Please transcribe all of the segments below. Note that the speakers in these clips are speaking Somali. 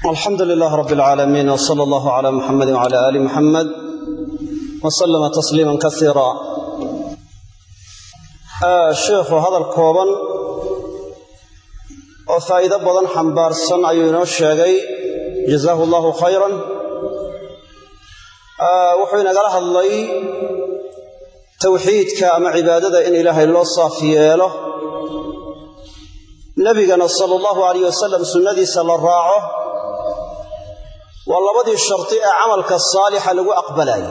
alxamdu lilaah rab alcaalamiin w sala allahu cala muxamedi wcala aali muxamed wa sallama tasliiman kasiira sheikhu hadal kooban oo faa'iido badan xambaarsan ayuu inoo sheegay jazaahu allahu khayran wuxuu inagala hadlay tawxiidka ama cibaadada in ilaahay loo saaf yeelo nebigana sala allahu alayh wasalam sunnadiisa la raaco waa labadii sharti ee camalka saalixa lagu aqbalaayo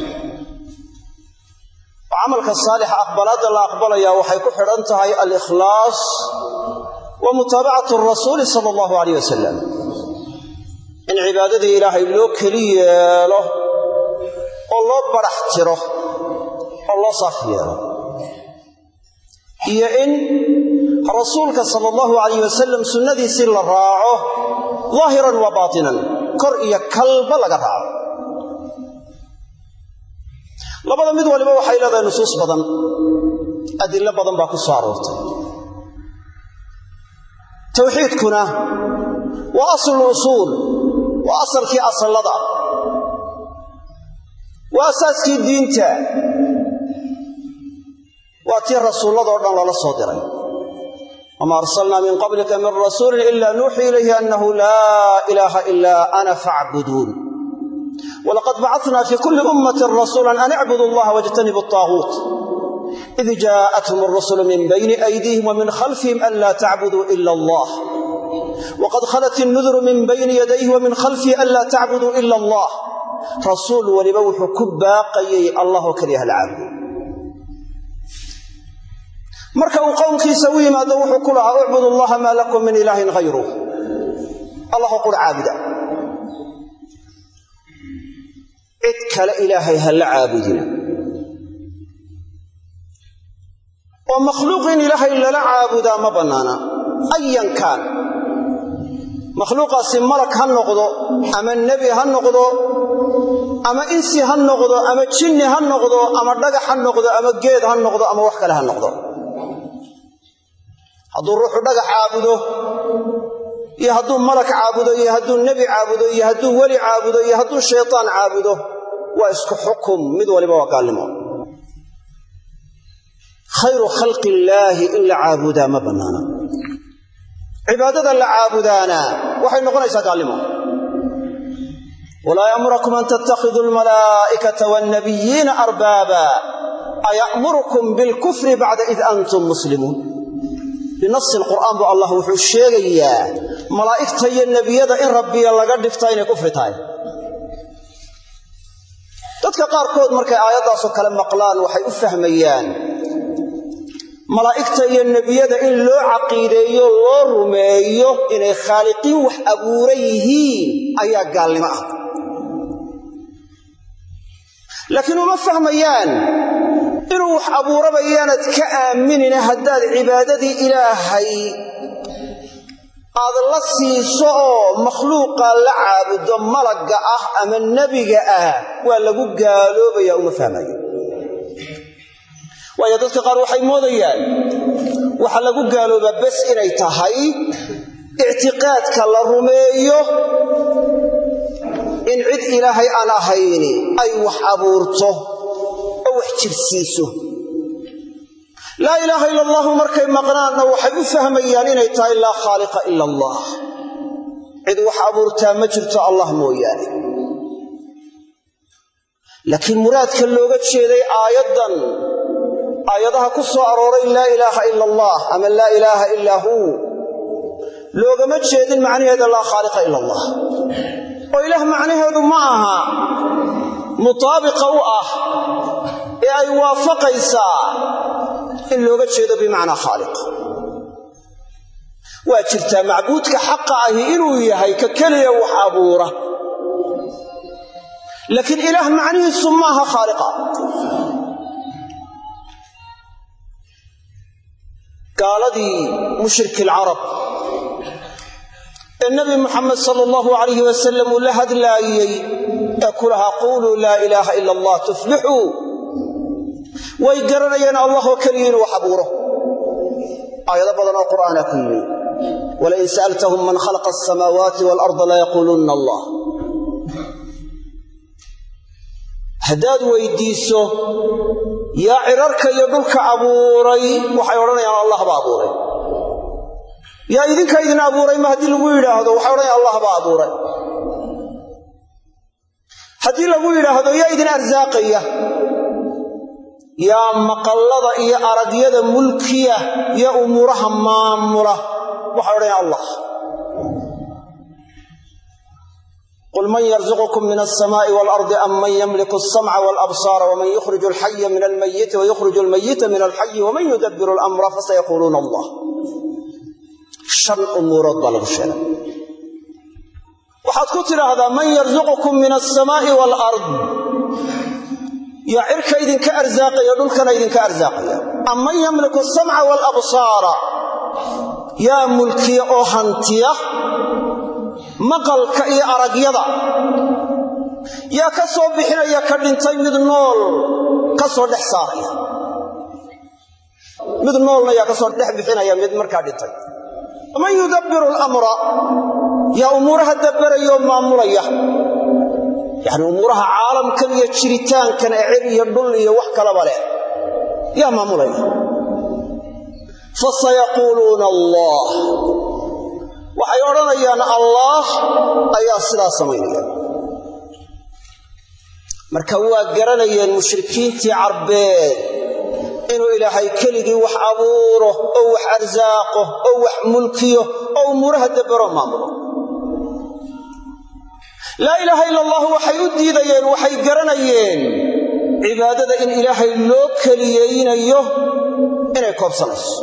oo camalka saalixa aqbalaadda la aqbalayaa waxay ku xidhan tahay alikhlaas wa mutaabacatu rasuuli sala allahu alayh wasalam in cibaadadii ilaahay loo keli yeelo oo loo barax tiro oo loo saaf yeelo iyo in rasuulka sala allahu alayh wasalam sunnadiisii la raaco daahiran wa baatinan kor iyo kalba laga raaco labada mid waliba waxay leedahay nusuus badan adillo badan baa ku soo aroortay tawxiidkuna waa aslu usuul waa asalkii asallada waa asaaskii diinta waa tii rasuulladoo dhan loola soo diray wma arsalnaa min qablika min rasuulin ila nuuxii ilayhi annahu laa ilaaha ilaa ana facbuduun walaqad bacatnaa fii kulli ummatin rasuulan an icbudu allaha wajtanibu ataaguut id jaءathum arusulu min bayni aydiihim wa min khalfihim an laa tacbuduu ila allah waqad khalat innuduru min bayni yadayhi wa min khalfihi an laa tacbuduu ila allah rasuul weliba wuxuu ku baaqayay allahoo keliya hala caabudo marka uu qowmkiisa u yimaado wuxuu ku lahaa ucbud allaha maa lakum min ilaahin hayruh allahoo qur caabuda cid kale ilaahay ha la caabudina oo makhluuq in ilaahay lala caabudaa ma bannaana ayan kaan makhluuqaasi malag ha noqdo ama nebi ha noqdo ama insi ha noqdo ama jinni ha noqdo ama dhagax ha noqdo ama geed ha noqdo ama wax kale ha noqdo hadduu ruuxu dhagax caabudo iyo hadduu malak caabudo iyo hadduu nebi caabudo iyo hadduu weli caabudo iyo hadduu shaytaan caabudo waa isku xukum mid waliba waa gaalnimo khayru khalqi illaahi in la caabudaa ma bannaana cibaadada la caabudaana waxay noqonaysaa gaalnimo walaa ya'murakum an tattakhiduu almalaa'ikata waannabiyiina arbaaba aya'murukum bilkufri bacda id antum muslimuun binasi lqur'aan buu allah wuxuu sheegayaa malaa'igta iyo nebiyada in rabbiya laga dhigta inay kufri tahay dadka qaarkood markay aayaddaasoo kale maqlaan waxay u fahmayaan malaa'igta iyo nebiyada in loo caqiideeyo loo rumeeyo inay khaaliqiin wax abuuran yihiin ayaa gaalnimo ah laakiin uma fahmayaan inuu wax abuuraba yaanad ka aaminina haddaad cibaadadii ilaahay aad la siiso oo makhluuqa la caabudo malagga ah ama nebiga ah waa lagu gaaloobaya uma fahmayo waayo dadka qaar waxay moodayaan waxa lagu gaaloobaa bes inay tahay ictiqaadka la rumeeyo in cid ilaahay aan ahayni ay wax abuurto wax jirsiiso laa ilaaha ila allahu markay maqnaanna waxay u fahmayaan inay tahay laa khaaliqa ila allah cid wax abuurtaa ma jirto allah mooyaane laakiin muraadka looga jeeday aayaddan aayadaha ku soo arooray laa ilaaha ila allah ama laa ilaaha ilaa huu loogama jeedin macnaheeda laa khaaliqa ila allah oo ilaah macnaheedu ma aha mutaabiqa u ah ee ay waafaqaysaa in looga jeedo bimacnaa khaaliq waa jirtaa macbuudka xaqa ahi inuu yahay ka keliya wax abuura laakiin ilaah macnihiisu maaha khaaliqa gaaladii mushriki alcarab ee nebi muxamed sala allahu alayhi wasalam uu la hadlaayey ee ku lahaa quuluu laa ilaaha ila allah tuflixuu way garanayeen allahoo keliya inuu wax abuuro aayado badan oo qur'aana ku yimi walain sa'altahum man khalaqa asamaawaati waalarda layaquulunna allah haddaad weydiiso yaa cirarka iyo dhulka abuuray waxay odhanayaan allah baa abuuray yaa idinka idin abuuray ma haddii lagu yidhaahdo waxay odhanayaan allah baa abuuray haddii lagu yidhaahdo yaa idin arsaaqaya yaa maqallada iyo aragyada mulkiya yaa umuuraha maamula waxay odhanayaan allah qul man yarzuqukum min alsamaa'i waalardi am man yamliku alsamca walabsaara waman yukhriju alxaya min almayiti wayukhriju almayita min alxayi waman yudabbiru alamra fasayaquuluuna allah shan umuurood baa lagu sheegay waxaad ku tidhaahdaa man yarzuqukum min alsamaa'i waalard yaa cirka idinka arsaaqaya dhulkana idinka arsaaqaya am man yamliku alsamca waalabsaara yaa mulkiya oo hantiya maqalka iyo aragyada yaa ka soo bixinaya ka dhintay mid nool ka soo dhex saaraya mid noolna yaa ka soo dhex bixinaya mid markaa dhintay man yudabbiru alamra yaa umuuraha dabbarayoo maamulaya yacni umuuraha caalamkan iyo jiritaankan ee cir iyo dhul iyo wax kalaba leh yaa maamulaya fasayaquuluuna allah waxay odhanayaan allaah ayaa sidaa samaynaya marka waa garanayeen mushrikiintii carbeed inuu ilaahay keligii wax abuuro oo wax arsaaqo oo wax mulkiyo oo umuuraha dabbaro maamulo laa ilaaha ila allah waxay u diidayeen waxay garanayeen cibaadada in ilaahay loo keliyeynayo inay koobsanayso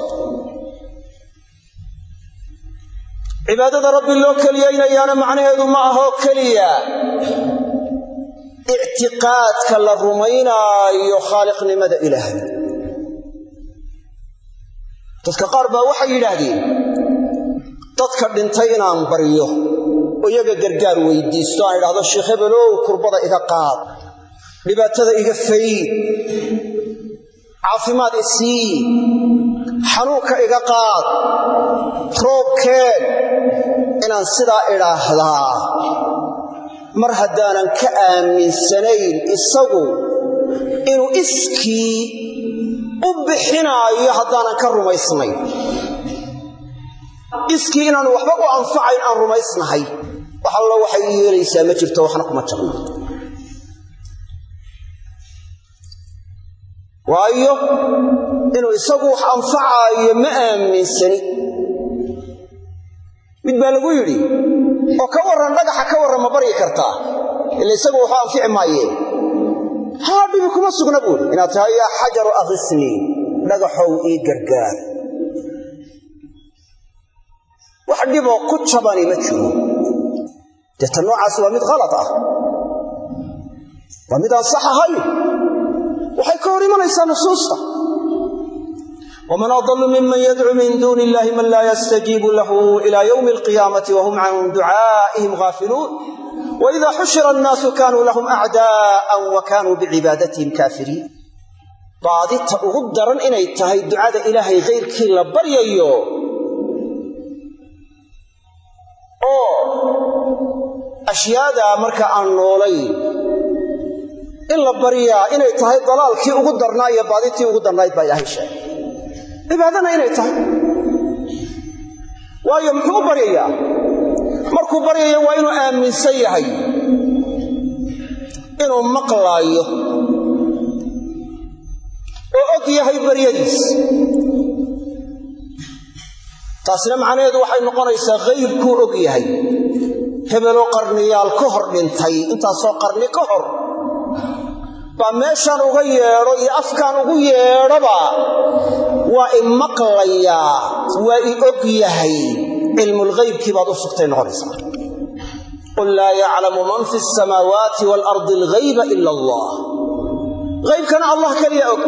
cibaadada rabbi loo keliyaynayaana macnaheedu ma ahoo keliya ictiqaadka la rumaynaayo khaaliqnimada ilaahay dadka qaar baa waxay yidhaahdeen dadka dhintay inaan baryo oo iyaga gargaar weydiisto aan idhahdo sheekh hebelow kurbada iga qaad dhibaatada iga fayd caafimaad isii xanuunka iga qaad roobkeen inaan sidaa idhaahdaa mar haddaanan ka aaminsanayn isagu inuu iskii u bixinaayo haddaanan ka rumaysnayn iskii inaanu waxba u anfacayn aan rumaysnahay wax allo waxay ii yeelaysaa ma jirto waxna kuma jabno waayo inuu isagu wax anfacaayo ma aaminsani mid baa lagu yidhi oo ka warran dhagaxa ka warran ma baryi kartaa ila isagu waxu anfici maayeen haa dhibi kuma sugna buuri inaad tahay yaa xajaru akhisnii dhagaxow ii gargaar wax dhiboo ku jabani ma jiro dee ta noocaas waa mid khalad ah waa mid aan sax ahayn waxay ka hor imanaysaa nusuusta waman adallu miman yadcuu min duuni illahi man laa yastajiibu lahu ila ywmi alqiyaamati wahum can ducaa'ihim gaafiluun waida xushira annaasu kaanuu lahum acdaa'an wa kaanuu bicibaadatihim kaafiriin baadita ugu daran inay tahay ducada ilaahay khayrkii la baryayo oo ashyaadaa marka aan noolayn in la baryaa inay tahay dalaalkii ugu darnaa iyo baaditii ugu darnayd baa ilaahay sheegay cibaadana inay tahay waayo muxuu u baryayaa markuu baryayo waa inuu aaminsan yahay inuu maqlaayo oo og yahay baryadiis taasina macnaheedu waxay noqonaysaa haybkuu og yahay hebeloo qarniyaal ka hor dhintay intaasoo qarni ka hor baa meeshaan uga yeedho iyo afkaan ugu yeedhoba waa i maqlayaa waa i og yahay cilmulghaybkii baad u sugtay noqonaysaa qul laa yaclamu man fi asamaawaati waalardi alghayba ila allah haybkana allah keliya og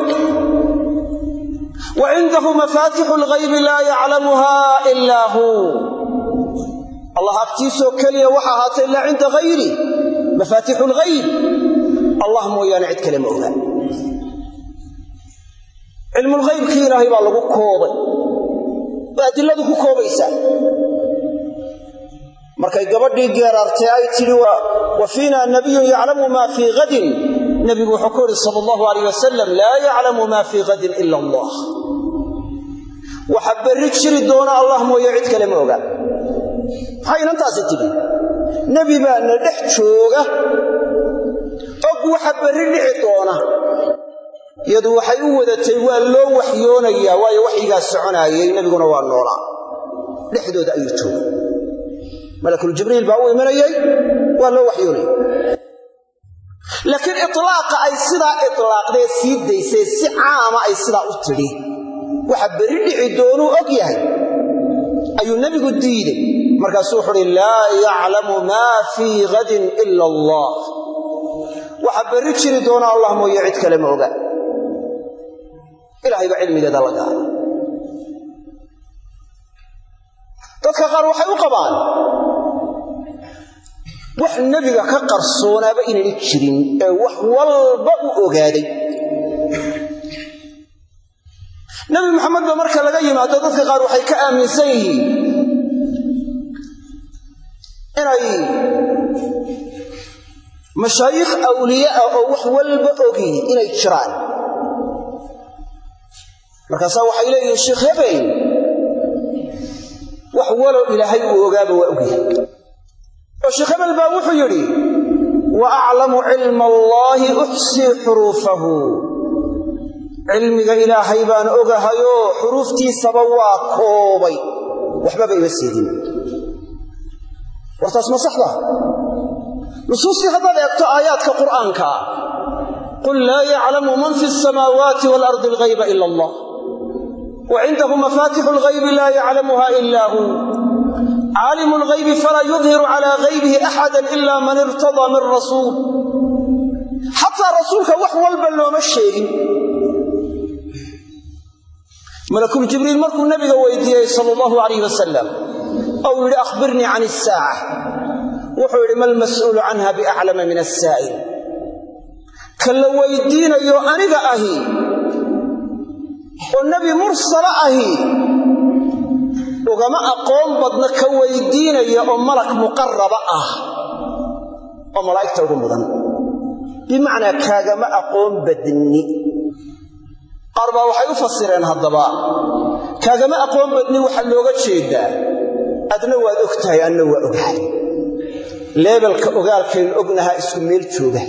wa cindahu mafaatixu alghaybi laa yaclamuha ilaa huu allah agtiisoo keliya waxa ahaatay ilaa cinda hayri mafaatixu alghayb allah mooyaane cid kale ma oga cilmulghaybkii ilaahay baa lagu koobay waa adiladu ku koobaysaa markay gabadhii geeraartay ay tidhi wa fiina nabiyun yaclamu maa fii hadin nebigu wuxuu ku yidhi sala allahu alayh wasalam laa yaclamu maa fii hadin ila allah waxa berri jiri doona allah mooye cid kale ma oga maxay inantaasi tidhi nebi baa na dhex jooga og waxa berri dhici doona iyadu waxay u wadatay waa loo waxyoonayaa waayo waxyigaa soconaayey nebiguna waa noolaa dhexdooda ayuu jooga malakuljibriil baa u imanayey waa loo waxyoonaya laakiin itlaaqa ay sidaa itlaaqdee sii daysay si caama ay sidaa u tidhi waxa berri dhici doonuu og yahay ayuu nebigu diiday markaasuu wuxu uhi laa yaclamu maa fii hadin ila allah waxa berri jiri doona allah mooye cid kale ma oga ilahay baa cilmigeeda la gaara dadka qaar waxay u qabaan wax nebiga ka qarsoonaaba inayna jirin ee wax walba u ogaaday nebi maxamed ba marka laga yimaado dadka qaar waxay ka aaminsan yihiin inay mashaayikh awliye ah oo wax walba ogi inay jiraan markaasaa waxay leeyihiin sheekh hebel wax walow ilaahay uu ogaaba waa ogyahay oo sheekh hebel baa wuxuu yidhi wa aclamu cilma allaahi uxsii xuruufahu cilmiga ilaahay baan ogahayoo xuruuftiisaba waa koobay waxbaba ima seedin wartaas ma saxda nusuustii haddaad eegto aayaadka qur'aanka qul laa yaclamu man fi asamaawaati waalardi alghayba ila allah wa cindahu mafaatixu alghaybi laa yaclamuha ila hu caalimu alghaybi falaa yudhiru calaa haybihi axada ila man irtadaa min rasuul xataa rasuulka wax walba looma sheegin malakul jibriil markuu nabiga weydiiyey sala allahu alayh wasalam ou yidhi akhbirnii can isaaca wuxuu yidhi ma almas'uulu canha biaclama min asaa'il ka la weydiinayo aniga ahi oo nebi mursala ahi ugama aqoon badna ka weydiinaya oo malak muqaraba ah oo malaa'igta ugu mudan bimacnaa kaagama aqoon badni qaar baa waxay u fasireen haddaba kaagama aqoon badni waxaa looga jeedaa adna waad og tahay anna waa ogahay leebelka ogaalkaynu ognahaa isku meel jooga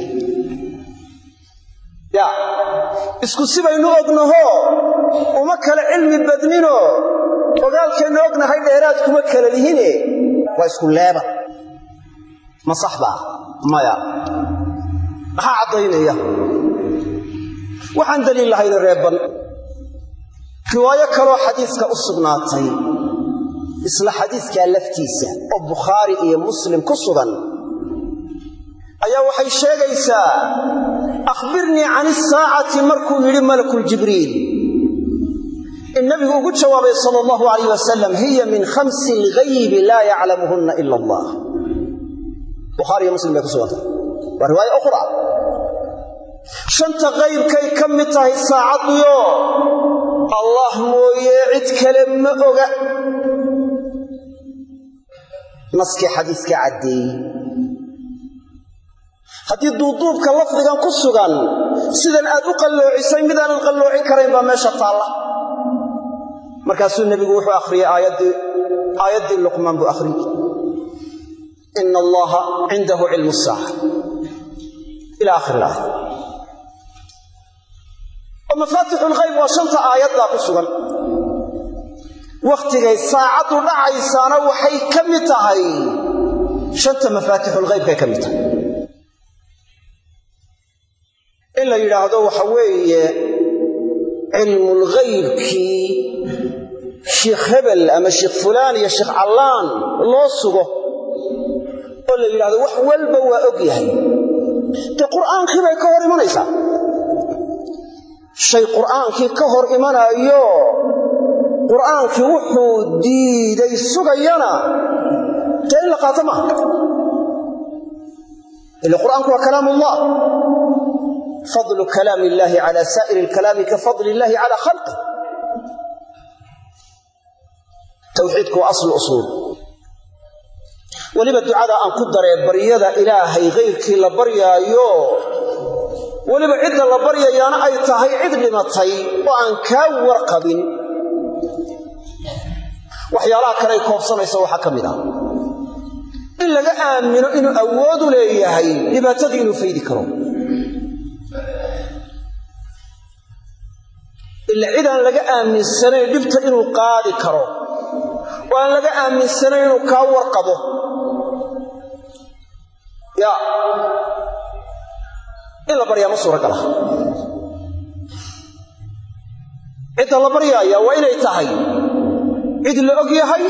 ya isku sibaynu ognahoo uma kala cilmi badninoo ogaalkaynu ognahay dheeraad kuma kala lihine waa isku leebal ma sax baa maya maxaa caddaynaya waxaan daliil lahayna reebban riwaayo kaloo xadiiska u sugnaatay isla xadiiskaa laftiisa oo bukhaari iyo muslim ku sugan ayaa waxay sheegaysaa akhbirnii can isaacati markuu yidhi malakuljibriil in nabigu ugu jawaabay sala allahu alayh wasalam hiya min khamsi alghaybi laa yaclamuhunna ila allah bukhaari iyo muslim bay ku sugantay waa riwaaya ukhra shanta qaybkay ka mid tahay saacaddiyo allah mooye cid kale ma oga naskii xadiiska caddeeyey haddii duuduubka lafdigan ku sugan sidan aad u qalloocisay midaanan qalloocin karayn baa meesha taalla markaasuu nebigu wuxuu akhriyey aayaddii luqmaan buu akhriyey ina allaha cindahu cilmu saaca ila akhir ilaaya oo mafaatixu lghayb waa shanta aayaddaa ku sugan wakhtigay saacaddu dhacaysaana waxay ka mid tahay shanta mafaatixulghaybkay ka mid tahay in la yidhaahdo waxa weeye cilmulghaybkii sheikh hebel ama sheikh fulaan iyo sheikh callaan loo sugo oo la yidhahdo wax walba waa og yahay dee qur'aankii bay ka hor imanaysaa shay qur'aankii ka hor imanaayo qur'aankii wuxuu diiday sugayana dee in la qaato maaha ila qur'aanku waa kalaam ullah fadlu kalaam illaahi cala saa'iri alkalaami ka fadli illaahi cala khalqih tawxiidku waa aslu usuul weliba ducada aan ku daree baryada ilaahay kayrkii la baryaayo weliba cidda la baryayaana ay tahay cid dhimatay oo aan kaa warqabin waxyaalaha kale ay koobsanayso waxaa ka mid ah in laga aamino inuu awoodu leeyahay dhibaatadii inuu faydi karo ila cid aan laga aaminsanayn dhibta inuu qaadi karo oo aan laga aaminsanayn inuu kaa warqabo ya in la baryaa ma suuragala cidda la baryaaya waa inay tahay cid la og yahay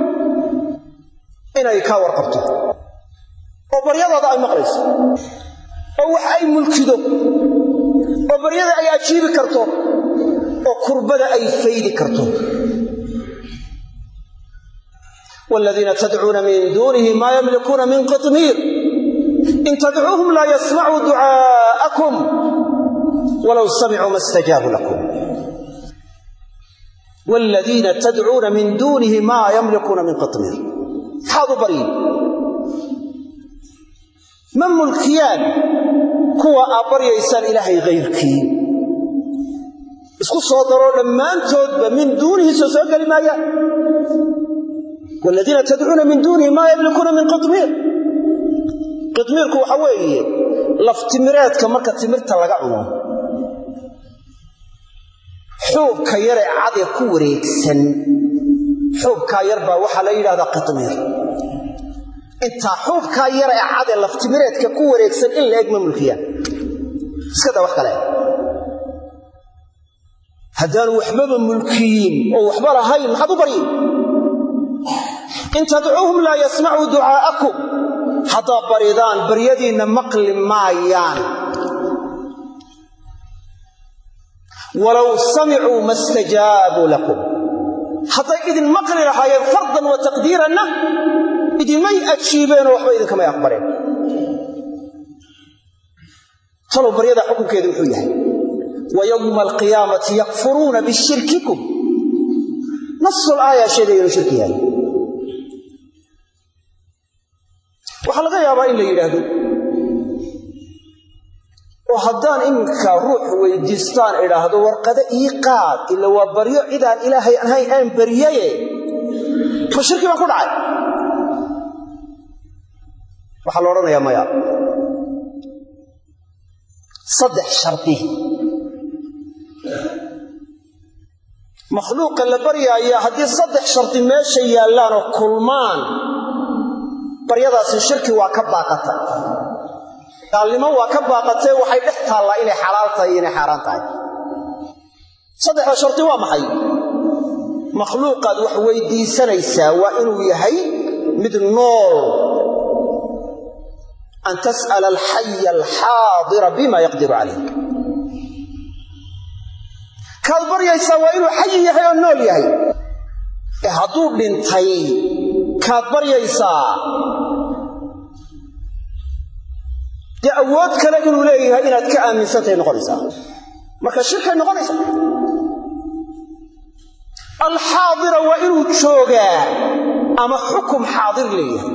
inay kaa warqabto oo baryadaada ay maqlayso oo wax ay mulkido oo baryada ay ajiibi karto oo kurbada ay faydi karto waaladiina tadcuuna min duunihi maa yamlikuuna min qitmiir in tadcuuhum laa yasmacuu ducaa'akum walow samicuu ma stajaabuu lakum waaladiina tadcuuna min duunihi maa yamlikuuna min qitmiir maxaad u baryin ma mulkiyaan kuwa aad baryaysaan ilaahay hayrkii isku soo daroo dhammaantoodba min duunihi soo soo geli maayaan waaladiina tadcuuna min duunihi maa yamlikuuna min qitmiir qitmiirku waxa weeye laftimireedka marka timirta laga cuno xuubka yaree cadee ku wareegsan xuubkaa yar baa waxaa la yidhahdaa qitmiir intaa xuubkaa yar ee cadee laftimireedka ku wareegsan in la eg ma mulkiyaan iskadaa wax kale haddaanu waxbaba mulkiyin oo waxba lahayn maxaad u baryin in tadcuuhum laa yasmacuu ducaa'akum haddaad baridaan baryadiinna maqli maayaan walow samicuu ma stajaabuu lakum hadday idin maqli lahaayeen fardan wa taqdiiranna idinmay ajiibeenoo waxba idinkamay aqbaleen talow baryadaa xukunkeedu wuxuu yahay wa yowma alqiyaamati yakfuruuna bishirkikum nasul aaya sheegaya inuu shirki yahay waxaa laga yaabaa in la yidhaahdo oo haddaan iminka ruux weydiistaan idhaahdo warqado ii qaad ila waa baryo cidaan ilaahay ahayn aan baryaye ma shirki baan ku dhacay waxaa la odhanayaa maya saddex shardi makhluuqa la baryaaya haddii saddex shardi meesha yaallaanoo kulmaan baryadaasi shirki waa ka baaqatay gaalnimo waa ka baaqatee waxay dhex taallaa inay xalaal tahay iyo inay xaaraan tahay saddexda shardi waa maxay makhluuqaad wax weydiisanaysaa waa inuu yahay mid nool an tas'ala alxaya alxaadira bima yaqdiru calayh kaad baryaysaa waa inuu xayi yahay oo nool yahay ee hadduu dhintay kaad baryaysaa dee awood kale inuu leeyahay inaad ka aaminsantahay noqonaysaa marka shirkay noqonaysaa alxaadira waa inuu joogaa ama xukum xaadir leeyahay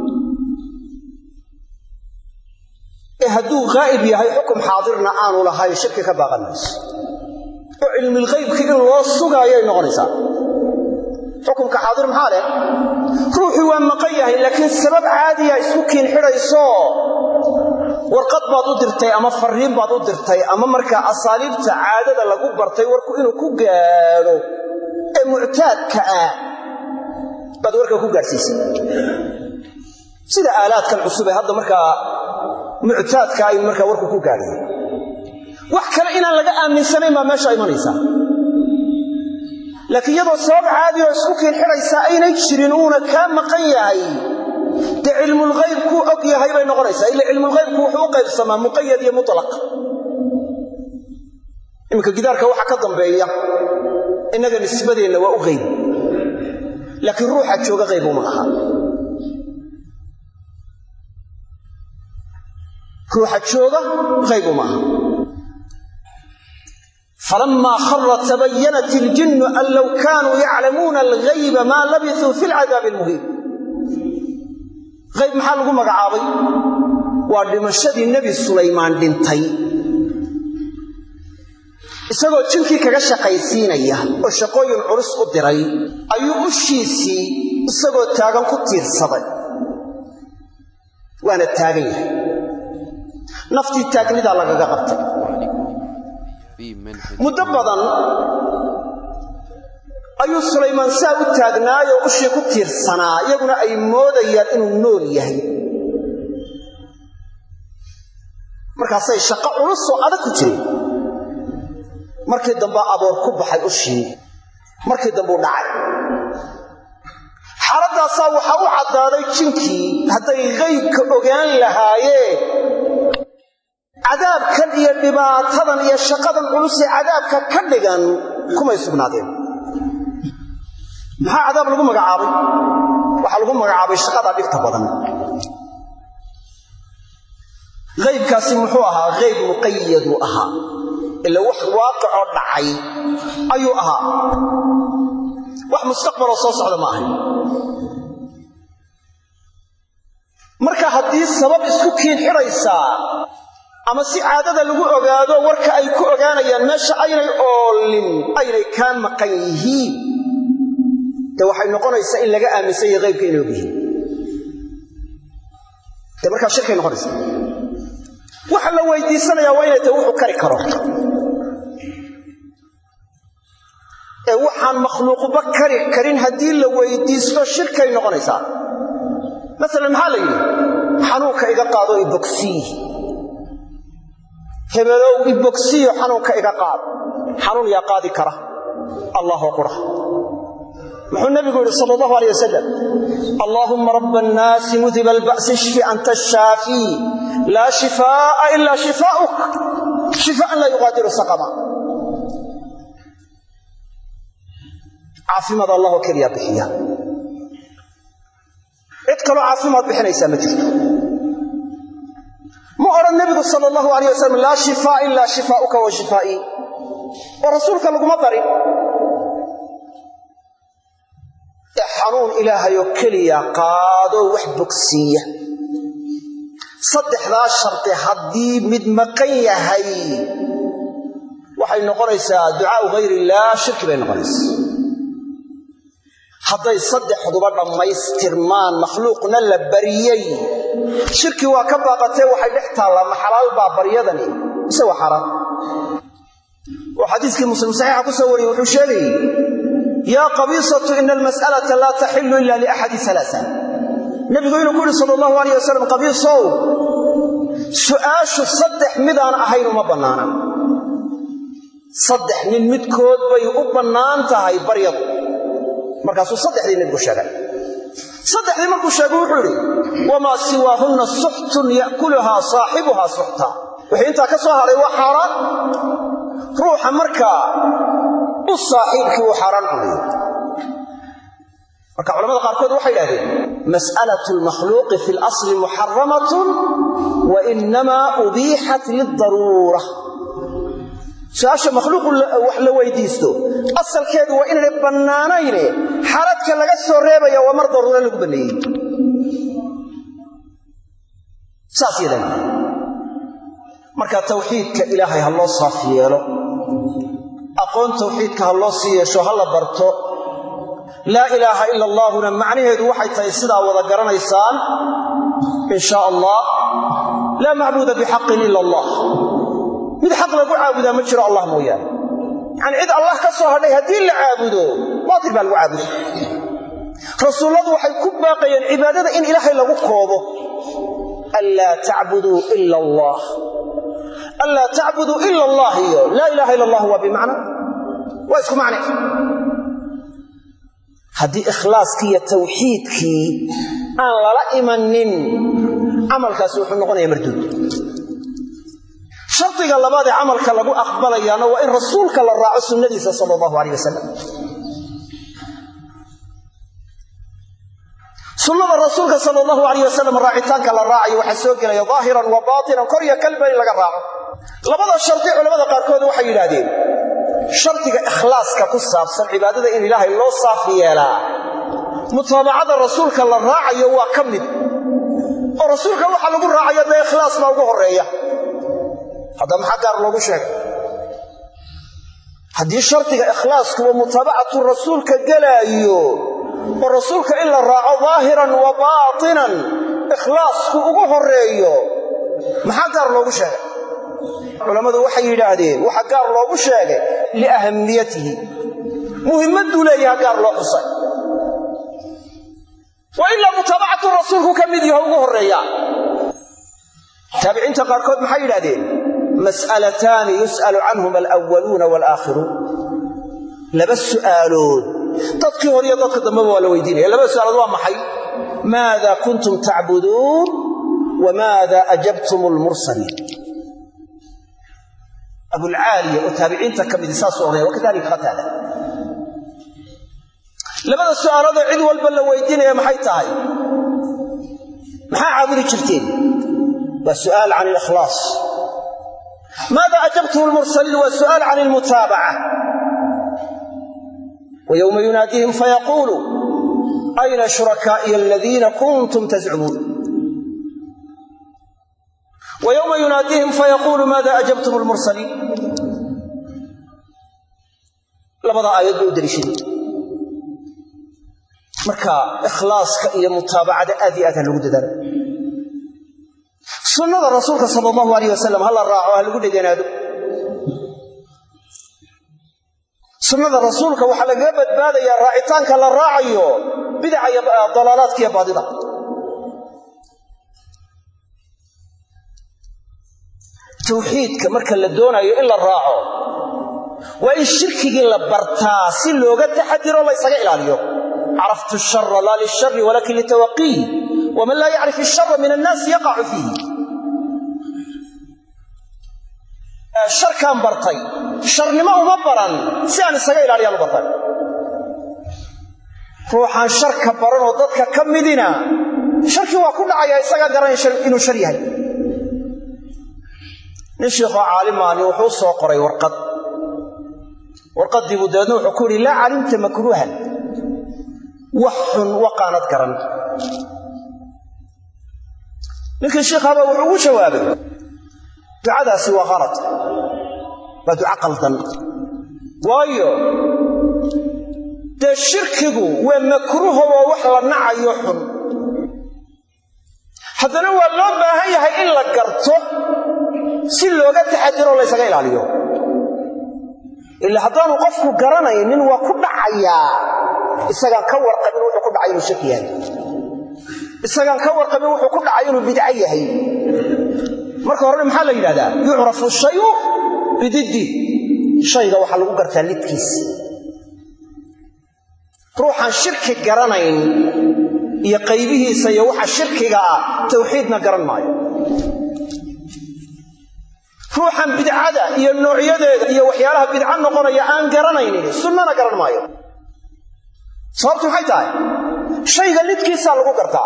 ee hadduu haa'ib yahay xukum xaadirna aanu lahayn shirki ka baaqan mayso oo cilmilghaybki in loo sugaayay noqonaysaa xukumka xaadir maxaa leh ruuxii waa maqan yahay laakiin sabab caadiya isku kiin xidhayso warqad baad u dirtay ama fariin baad u dirtay ama markaa asaaliibta caadada lagu bartay warku inuu ku gaadho ee muctaadka ah baad warka ku gaadhsiisay sida aalaadkan cusub ee hadda markaa muctaadka ay markaa warku ku gaadhayen wax kale inaan laga aaminsanayn baa meesha imanaysaa laakiin iyadoo sabab caadi oo isku kiin xidhaysaa aynay jirin uuna kaa maqan yahay dee cilmulghayb kuu og yahay bay noqonaysaa ila cilmulghaybku wuxuu u qaybsamaa muqayad iyo mutlaq iminka gidaarka waxa ka dambeeya innaga nisbadeenna waa u qayb laakiin ruuxa jooga qayb uma aha ruuxa jooga qayb uma aha falamaa khara tabayanat iljinnu an low kaanuu yaclamuuna alghayba maa labisuu fi lcadaabi almuhiim qayb maxaa lagu magacaabay waa dhimashadii nebi sulaymaan dhintay isagoo jinkii kaga shaqaysiinaya oo shaqooyin culus u diray ayuu ushiisii isagoo taagan ku tiirsaday waana taagan yahay naftii taagnidaa lagaga qabtay muddo badan ayuu sulaymaan saa u taagnaayoo ushii ku tiirsanaa iyaguna ay moodayaan inuu nool yahay markaasay shaqo culus oo adag ku jireen markii dambe aboor ku baxay ushii markii dambeu dhacay xaaladdaasaa waxaa u caddaaday jinkii hadday qaybka ogaan lahaayeen cadaabkan iyo dhibaatadan iyo shaqadan culusee cadaabka ka dhigan kumay sugnaadeen maxaa cadaab lagu magacaabay waxaa lagu magacaabay shaqadaa dhibta badan qaybkaasi muxuu ahaa qayb muqayaduu ahaa ila wax waaqicoo dhacay ayuu ahaa wax mustaqbaloo soo socda ma ahayn marka haddii sabab isku kiin xidhaysaa ama si caadada lagu ogaado warka ay ku ogaanayaan meesha aynay oolin aynay kaa maqan yihiin dee waxay noqonaysaa in laga aaminsan yahay qaybka inay og yihiin dee markaa shirkay noqonaysaa waxa la weydiisanayaa waa inay tahay wuxuu kari karo ee waxaan makhluuqba kari karin haddii la weydiisto shirkay noqonaysaa masalan maxaa la yidhi xanuunka iga qaado ibogsiyi hebelow ibogsiyo xanuunka iga qaado xanuun yaa qaadi kara allahoo qura muxuu nabigu yidhi sal allahu alay wasalam allaahumma rabba annaasi mudiba alba'si ishfi anta ashaafii laa shifaa'a ilaa shifaa'uk shifaa'an laa yuqaadiru saqama caafimaad allahoo keliyaa bixiya cid kaloo caafimaad bixinaysaa ma jirto ma odhan nebigu sala allahu alayh wasalam laa shifaa ilaa shifaa'uka wa shifaa'ii oo rasuulka laguma darin ee xanuun ilaahayoo keliya qaadoo wax bogsiiya saddexdaa shardi haddii mid maqan yahay waxay noqonaysaa ducaau hayr illaah shirki bay noqonaysaa hadday saddexduba dhammaystirmaan makhluuqna la bariyey shirki waa ka baaqatee waxay dhex taallaa ma xalaal baa baryadani mise waa xaaraan oo xadiiskii muslim saxiixa ku soo wariyey wuxuu sheegayey yaa qabiisatu ina almas'alata laa taxilu ila liaxadi alaaa nebigu inuu ku yidhi sala allahu alayh wasalam qabiisow su'aashu saddex midaan ahayn uma bannaana saddex nin midkood bay u bannaan tahay baryadu markaasuu saddexdii nebigu sheegay saddexdii markuu sheegay wuxuu yidhi wamaa siwaahunna suxtun ya'kuluhaa saaxibuhaa suxta wixii intaa ka soo hadhay waa xaaraan ruuxa markaa u saaxiibkii uu xaaraan cunayo marka culamada qaarkood waxay idhahdeen mas'alatu almakhluuqi fi lasli muxaramatun wa inamaa ubiixat lidaruura su-aasha makhluuqu wax la weydiisto asalkeedu waa inaanay bannaanayne xaladka laga soo reebaya waa mar daruuro lagu banneeyey saas yadan marka tawxiidka ilaahay ha loo saaf yeelo aqoon tawxiidka ha loo sii yeesho ha la barto laa ilaaha ila allaahuna macnaheedu waxay tahay sidaa wada garanaysaan in shaa allah laa macbuuda bixaqin ila allah mid xaq lagu caabudaa ma jiro allah mooyaane yacanii cid allah ka soo hadhay haddii la caabudo baatil baa lagu caabuday rasuulladu waxay ku baaqayeen cibaadada in ilaahay lagu koobo anlaa tacbuduu ila allah anlaa tacbuduu ila allah iyo laa ilaaha ila allah waa bimacna waa isku macne haddii ikhlaaskii iyo tawxiidkii aan lala imanin camalkaasi wuxuu noqonayaa marduud shardiga labaad ee camalka lagu aqbalayaana waa in rasuulka la raaco sunnadiisa sala allahu alayh wasalam sunnada rasuulka sala allahu alayh wasalam raacitaanka la raacayo waxaa soo gelaya daahiran wa baatinan kor iyo kalba in laga raaco labada shardi culamada qaarkood waxay yidhaahdeen shardiga ikhlaaska ku saabsan cibaadada in ilaahay loo saaf yeelaa mutaabacada rasuulka la raacayo waa ka mid oo rasuulka waxa lagu raacaya dee ikhlaas baa ugu horreeya hadda maxaa gaar loogu sheegay haddii shardiga ikhlaaskuwa mutaabacatu rasuulka gelaayo oo rasuulka in la raaco daahiran wa baatinan ikhlaasku ugu horreeyo maxaa gaar loogu sheegay culammadu waxay yidhaahdeen waxaa gaar loogu sheegay liahamiyatihi muhimmadduu leeyaha gaar loo xusay wa ilaa mutaabacatu rasuulku ka mid yaho ugu horreeya taabiciinta qaarkood maxay yidhahdeen mas'alataani yus'alu canhuma alwaluuna walaakhiruun laba su'aalood dadkii hore iyo dadka dambeba waa la weydiinaya labada su'aalood waa maxay maada kuntum tacbuduun wa maada ajabtum lmursaliin abulcaaliya oo taabiciinta ka midi saasuu odhanaya wakadalika qataada labada su'aaloodoo cid walba la weydiinaya maxay tahay maxaa caabudi jirteen waa su'aal can alikhlaas maada ajabtum lmursaliin waa su'aal can almutaabaca wa yowma yunaadiihim fayaquulu ayna shurakaa'iya aladiina kuntum tazcumuun wa yowma yunaadiihim fayaquulu maada ajabtum lmursaliin labadaa aayad bay u daliishaday marka ikhlaaska iyo mutaabacada aad iyo aad ha lagu dadaalo sunnada rasuulka sala allahu alayh wasalam ha la raaco ha lagu dheganaado sunnada rasuulka waxaa lagaga badbaadayaa raacitaanka la raacayo bidaca iyo dalaalaadka iyo baadida tawxiidka marka la doonayo in la raaco waa in shirkigii la bartaa si looga taxadiro laysaga ilaaliyo caraftu shara laa lishari walakin litawaqiih waman laa yacrif ishara min annaasi yaqacu fiihi sharkaan bartay sharnimo uma baran si aan isaga ilaaliyaan u bartay ruuxaan sharka baranoo dadka ka midina sharkii waa ku dhacaya isagaa garanaya inuu shar yahay nin shiikhoo caalimaani wuxuu soo qoray warqad warqaddii buu dabeedna wuxuu ku yidhi laa calimta makruuhan wax xun waqaanad garan ninkii shiikhaabaa wuxuu ugu jawaabay ducadaasi waa kalad waa duco qaldan waayo dee shirkigu waa makruuho waa wax la nacayo xun haddana waa loo baahan yahay in la garto si looga taxadiroo laysaga ilaaliyo ila haddaanu qofku garanaynin waa ku dhacayaa isagaan ka warqabin wuxuu ku dhacay inuu shirki yahay isagaan ka warqabin wuxuu ku dhacay inuu bidco yahay marka horena maxaa la yidhahdaa yucrafu shayu bididdi shayga waxaa lagu gartaa lidkiis ruuxaan shirki garanayn iyo qaybihiisa iyo waxa shirkiga ah tawxiidna garan maayo ruuxan bidcada iyo noocyadeeda iyo waxyaalaha bidco noqonaya aan garanaynin sunnana garan maayo sababtu maxay tahay shayga lidkiisaa lagu gartaa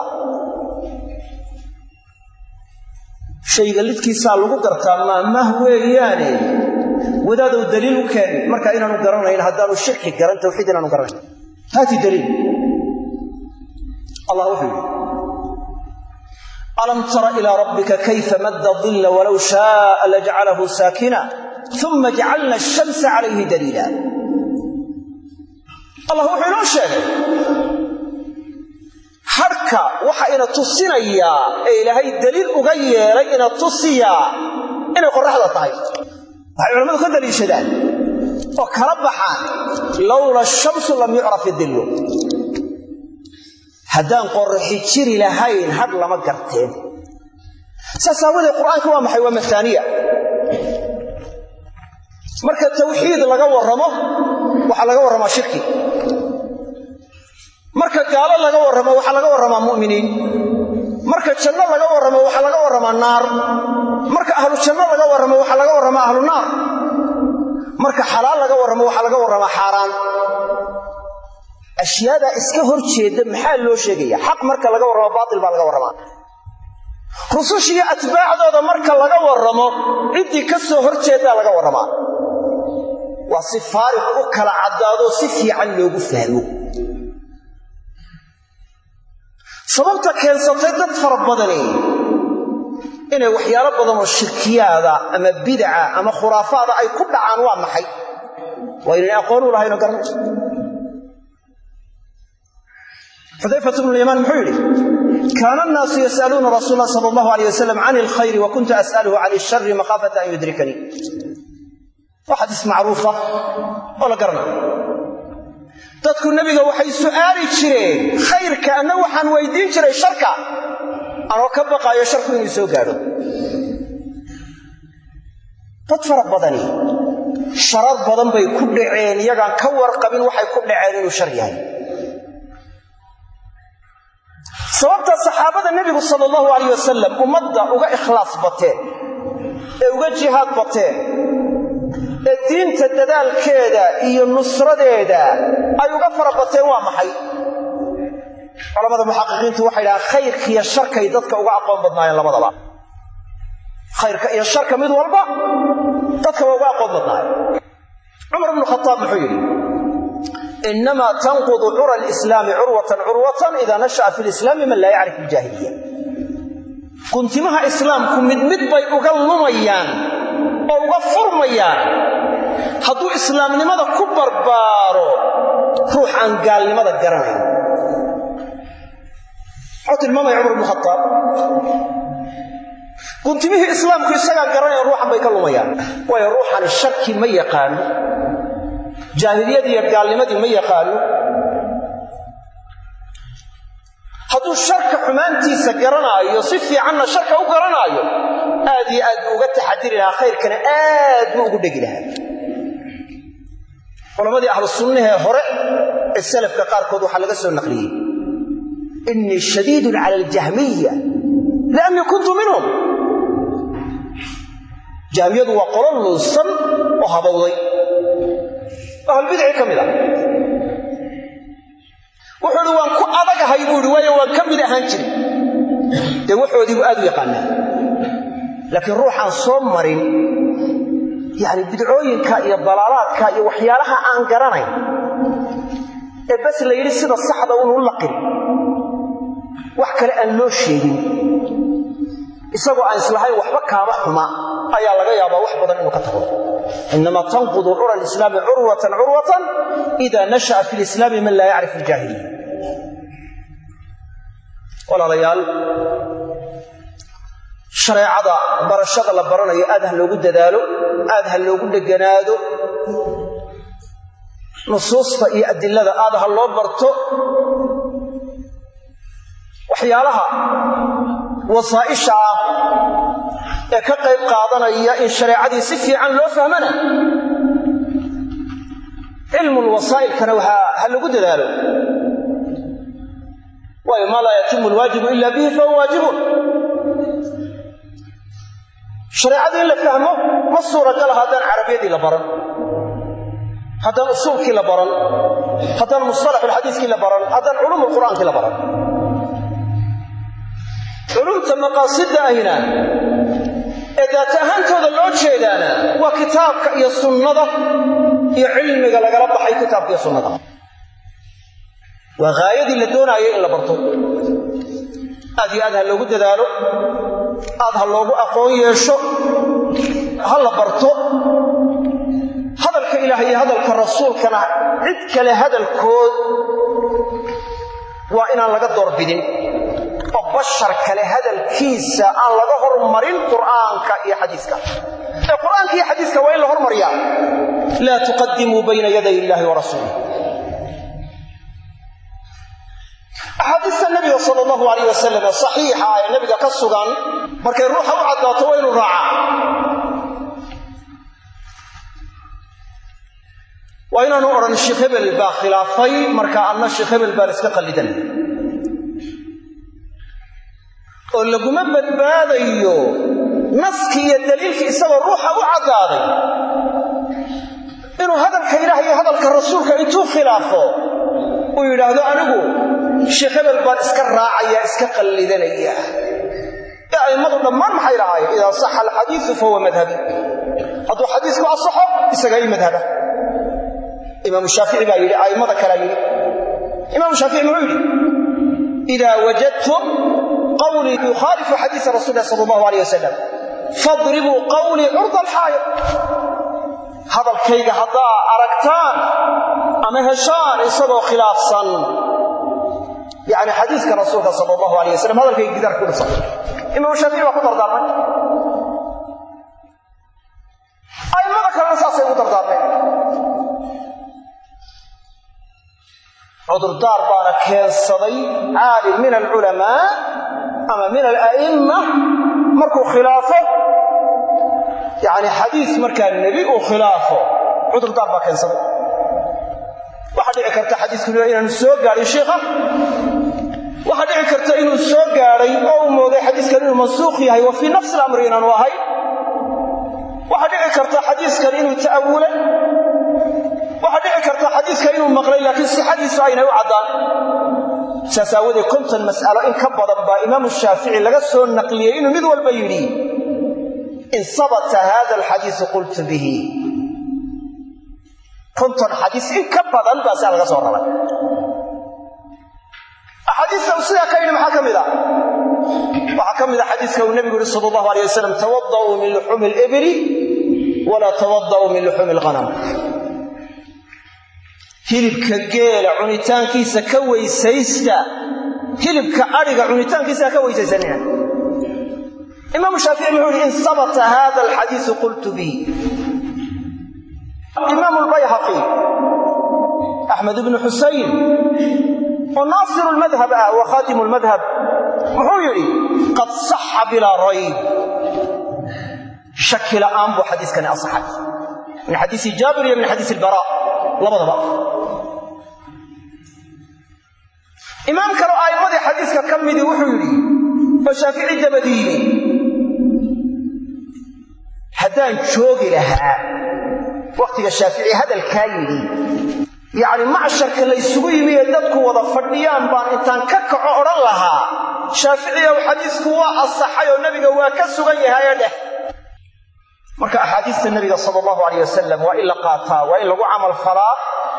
shayga lidkiisaa lagu gartaa maamah weeyaane wadaadow daliil u keen marka inaanu garanayn haddaanu shirki garan tawxiid inaanu garanayn haati daliil allah wuxuu yidhi alam tara ilaa rabbika kayfa madda dilla walow shaaa lajcalahu saakina uma jacalna ashamsa calayhi daliila allah wuxuu inoo sheegay hadhka waxa ina tusinayaa ee ilaahay daliil uga yeelay ina tusiyaa inay qorraxda tahay waxay culammadu ka daliishadaan oo kala baxaan lowla shamsu lam yucraf idillu haddaan qorraxi jiri lahayn hadh lama garteen saas aawadeed qur'aanka waa maxay waa mahaaniya marka tawxiid laga warramo waxaa laga warramaa shirki marka gaalo laga warramo waxaa laga warramaa mu'miniin marka janno laga warramo waxaa laga warramaa naar marka ahlu janno laga warramo waxaa laga warramaa ahlu naar marka xalaal laga warramo waxaa laga warramaa xaaraan ashyaadaa iska hor jeedda maxaa loo sheegaya xaq marka laga warramo baatil baa laga warramaa rusushiiyo atbaacdooda marka laga warramo ciddii ka soo hor jeeddaa laga warramaa waa si faariq u kala caddaadoo si fiican loogu fahmo sababta keensatay dad fara badani inay waxyaalo badan oo shirkiyaada ama bidaca ama khuraafaada ay ku dhacaan waa maxay waa inayna aqoon u lahaynoo garanayso xudayfat bnu lyamaan muxuu yidhi kaana annaasu yas'aluuna rasuul lah sala allahu alayh wasalam can ilkhayri wa kuntu as'aluhu can ishari makhaafata an yudrikanii waa xadiis macruufa oo la garanayo dadku nebiga waxay su'aali jireen khayrka anna waxaan weydiin jiray sharka anoo ka baqaayo sharku inuu soo gaadho dad fara badani sharar badan bay ku dhaceen iyagaan ka warqabin waxay ku dhaceen inuu shar yahay sababta saxaabada nebigu sala allahu alayh wasalam ummadda uga ikhlaas bateen ee uga jihaad bateen ee diinta dadaalkeeda iyo nusradeeda ay uga fara bateen waa maxay culamada muxaqiqiintu waxay dhahaan khayrka iyo sharkay dadka uga aqoon badnaayeen labadaba khayrka iyo sharka mid walba dadka waa uga aqoon badnaayeen cumar bnu khataab muxuu yidhi inamaa tanqudu cura alislaami curwatan curwatan idaa nasha'a fi lislaami man laa yacrif iljaahiliya guntimaha islaamku mid mid bay uga lumayaan oo uga furmayaan hadduu islaamnimada ku barbaaro ruux aan gaalnimada garanayn muxuu tilmaamaya cumar bnu khataab guntimihii islaamku isagaa garanaya ruuxan bay ka lumayaan waayo ruuxani sharki ma yaqaano jaahiliyadii iyo gaalnimadii ma yaqaano hadduu sharka xumaantiisa garanaayo si fiicanna sharka u garanaayo aad iyo aad buu uga taxadiri lahaa khayrkana aad buu ugu dhegi lahaa culammadii ahlu sunnahee hore ee salafka qaarkood waxaa laga soo naqliyey innii shadiidun cala aljahmiya liannii kuntu minhum jahmiyadu waa qolo luusan oo habowday ahlbidci ka mid a wuxuu ihi waan ku adagahay buu ihi waayo waan ka mid ahaan jiray dee waxoodiibu aad u yaqaanaa laakiin ruuxaan soo marin yacni bidcooyinka iyo dalaalaadka iyo waxyaalaha aan garanayn ee bas la yidhi sida saxda unu laqin wax kale aan loo sheegin isagoo aan islahayn waxba kaama xuma ayaa laga yaabaa wax badan inuu ka tago inamaa tanqudu cura alislaami curwatan curwatan ida nasha'a fi lislaami man laa yacrif aljaahiliya walaalayaal shareecada barashada la baranayo aad ha loogu dadaalo aad ha loogu dheganaado nusuusta iyo adilada aad ha loo barto waxyaalaha wasaa'isha ah ee ka qayb qaadanaya in shareecadii si fiican loo fahmana cilmul wasaa'ilkana ha lagu dadaalo waayo maa laa yatimu alwaajibu ila bihi fahuwa waajibun shareecadii in la fahmo ma suuragala haddaan carabiyadii la baran haddaan usuulkii la baran haddaan mustalaxulxadiiskii la baran haddaan culuumul qur'aankii la baran culumta maqaasida ahina ee daata ahaantooda loo jeedaana waa kitaabka iyo sunnada iyo cilmiga lagala baxay kitaabka iyo sunnada waa haayadii la doonaayo in la barto aad iyo aad ha loogu dadaalo aad ha loogu aqoon yeesho ha la barto hadalka ilaah iyo hadalka rasuulkana cid kale hadalkood waa inaan laga doorbidin oo bashar kale hadalkiisa aan laga hormarin qur'aanka iyo xadiiska ee qur'aanka iyo xadiiska waa in la hormariyaa laa tuqadimuu bayna yaday illaahi wa rasuulih axaadiista nabiga sal allahu alayh wasalam ee saxiixa ee nabiga ka sugan markay ruuxa u caddaato waa inuu raacaa waa inaanu odhan sheekh hebel baa khilaafay marka anna sheekh hebel baan iska qallidan oo laguma badbaadayo naskii iyo daliilkii isagoo ruuxa u caddaaday inuu hadalka ilaah iyo hadalka rasuulka intuu khilaafo uu yidhaahdo anigu sheekh hebel baan iska raacaya iska qallidanaya ee a'immadu dhammaan maxay lahaayeen idaa saxa alxadiisu fahuwa madhabi hadduu xadiisku asaxo isagaa ii madhaba imaamu shaafici baa yidhi a'immada kalea yidhi imaamu shaafici muxuu yidhi idaa wajadtum qawlii yukhaalifu xadiisa rasul ilah sala allahu alayh wasalam fadribuu qawlii curda alxaayir hadalkayga haddaa aragtaan ama heshaan isagoo khilaafsan yani xadiiska rasuulka sal allahu alayh wasalam hadalkayga gidaarka ku dhisan imaam shaafici baa ku dardaarmay a'immada kalena saasay ugu dardaarmeen cudurdaar baana keensaday caalim min alculamaa ama min ala'imma markuu khilaafo yani xadiis markaa nebi uu khilaafo cudurdaar baa keensaday waxaa dhici karta xadiisku inaanu soo gaadhin shiikha waxaa dhici karta inuu soo gaadhay oo uu mooday xadiiskan inuu mansuukh yahay wa fii nafsi alamri inaanu ahayn waxaa dhici karta xadiiskan inuu ta'awulay waxaa dhici karta xadiiska inuu maqlay laakiin sixadiisu aynay u caddaan saas aawadeed konton mas'alo in ka badan baa imaamu shaafici laga soo naqliyey inuu mid walba yidhi in sabata hada alxadiisu qultu bihi konton xadiis in ka badan baa saa laga soo raray axaadiista uu sidaa ka yidhi maxaa ka mid a waxaa ka mid a xadiiska uu nebigu yihi sala allahu alay wasalam tawada'uu min luxuumi alibli walaa tawada'uu min luxuumi alghanam hilibka geela cunitaankiisa ka weysaysta hilibka adhiga cunitaankiisa ka weysaysanina imaamu shaafici muxuu yihi in sabata hada alxadiisu qultu bihi imaamu lbayhaqi axmed ibnu xusayn oo naasiru lmadhab ah wa khaatimu lmadhab wuxuu yidhi qad saxa bilaa rayb shaki la'aan buu xadiiskani asaxay min xadiisi jaabir iyo min xadiisi albara labadaba imaam kale oo a'immadii xadiiska ka midii wuxuu yidhi oo shaafici dabadii yimi haddaan joogi lahaa wakhtiga shaafici hadalkaa yidhi yacni macsharka laysugu yimi ee dadku wada fadhiyaan baan intaan ka kaco odhan lahaa shaaficiyow xadiisku waa asaxay oo nebiga waa ka sugan yahaye dheh marka axaadiista nebiga sala allahu alayh wasalam waa in la qaataa waa in lagu camal falaa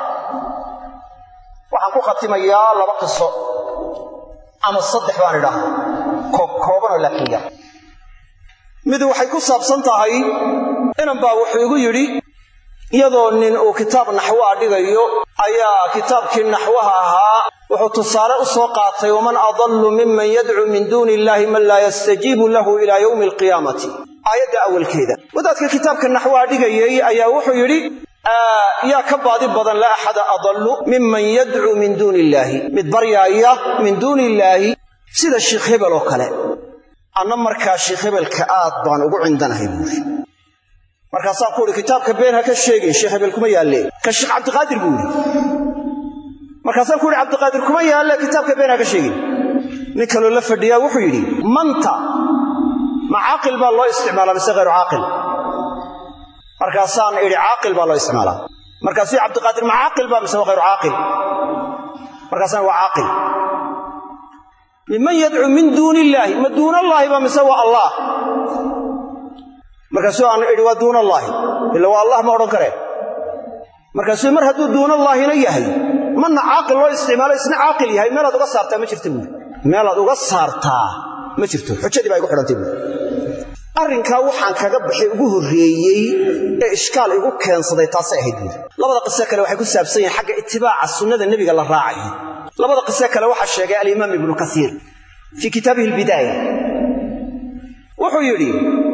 waxaan ku khatimayaa laba qiso ama saddex baan idhaahda koob koobanoo laakiin yar mid waxay ku saabsan tahay inan baa wuxuu igu yidhi iyadoo nin uu kitaab naxwaa dhigayo ayaa kitaabkii naxwaha ahaa wuxuu tusaale u soo qaatay waman adallu miman yadcuu min duuni illaahi man laa yastajiibu lahu ilaa yowmi alqiyaamati aayadda awalkeeda wadaadka kitaabka naxwaha dhigayey ayaa wuxuu yidhi yaa ka baadi badan la axada adallu miman yadcuu min duuni illaahi mid baryaaya min duuni illaahi sida sheikh hebel oo kale anna markaa sheikh hebelka aad baan ugu cindanahay buuri markaasaan ku uhi kitaabka been ha ka sheegin sheekh hebel kuma yaalle ka sheekh cabdiqaadir buu yidhi markaasaan ku uhi cabdiqaadir kuma yaalle kitaabka been ha ka sheegin nin kaloo la fadhiyaa wuxuu yidhi manta ma caaqil baa loo isticmaalaa mise hayru caaqil markaasaan idhi caaqil baa loo isticmaalaa markaasuu cabdiqaadir ma caaqil baa mise waa hayru caaqil markaasaan waa caaqil miman yadcuu min duuni illaahi ma duunallaahi baa mise waa allah markaasuu aan idhi waa duunallaahi ila waa allah ma odhan karee markaasuu mar hadduu duunallaahina yahay marna caaqil loo isticmaalo isna caaqil yahay meelaad uga saartaa ma jirta buuri meelaad uga saartaa ma jirto xujadii baa igu xidhantay buuri arrinkaa waxaan kaga baxay ugu horreeyey ee ishkaal igu keensaday taasay ahayd buuri labada qise kale waxay ku saabsan yihiin xagga itibaaca sunnada nebiga la raacayo labada qise kale waxaa sheegay alimaam ibnu kasiir fii kitaabihi albidaaya wuxuu yidhi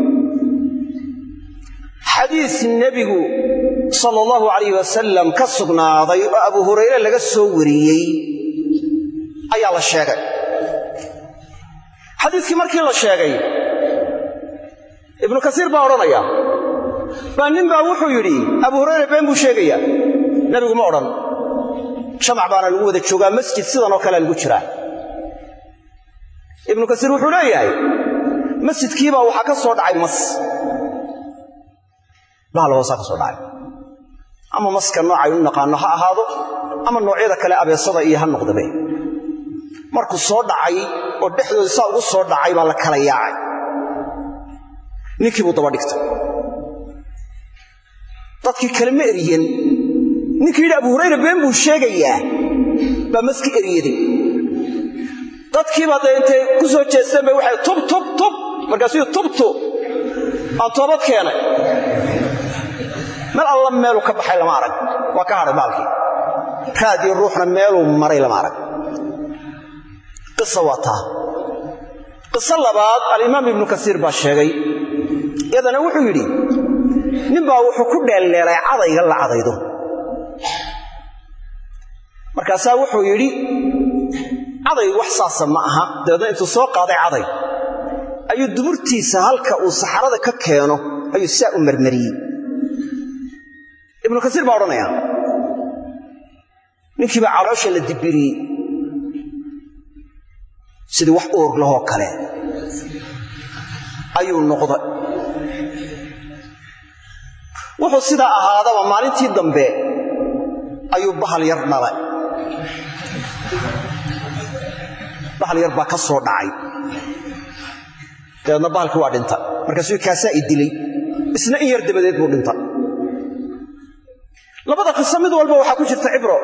xadiis nebigu sala allahu calayh wasalam ka sugnaaday oo abu hurayre laga soo wariyey ayaa la sheegay xadiiskii markii la sheegay ibnu kasiir baa odhanaya baa nin baa wuxuu yidhi abu hurayre been buu sheegayaa nebigu ma odhan jamac baana lagu wada joogaa masjid sidanoo kalea lagu jiraa ibnu kasiir wuxuu leeyahay masjidkiibaa waxaa ka soo dhacay mas bahal hoosaa ka soo dhacay ama maska noocaynu naqaanno ha ahaado ama noocyada kale abeesada iyo ha noqdabe markuu soo dhacay oo dhexdooda saa ugu soo dhacay baa la kala yaacay ninkii buu daba dhigtay dadkii kale ma eriyen ninkii yidhi abu hurayra been buu sheegayaa baa maski eriyaday dadkiiba dee intay ku soo jeesteen bay waxay tub tub tub markaasuu tubtu aan toobad keenay meel alla meeluu ka baxay lama arag waa ka hadhay baalkii raadii ruuxna meeluu maray lama arag qisa waa taa qiso labaad alimaam ibnu kasiir baa sheegay iyadana wuxuu yidhi ninbaa wuxuu ku dheelleelay cadayga la cadaydo markaasaa wuxuu yidhi caday wax saasa ma aha dabeedna intuu soo qaaday caday ayuu duburtiisa halka uu saxarada ka keeno ayuu saa u marmariyey ibnu kasiir baa odhanaya ninkiibaa caloosha la dibiriyey sidii wax uur lahoo kale ayuu noqday wuxuu sidaa ahaadaba maalintii dambe ayuu bahal yar dhalay bahal yar baa ka soo dhacay dabeedna bahalkii waa dhinta markaasuu kaasaa i dilay isna in yar dabadeed buu dhinta labada qiso mid walba waxaa ku jirta cibro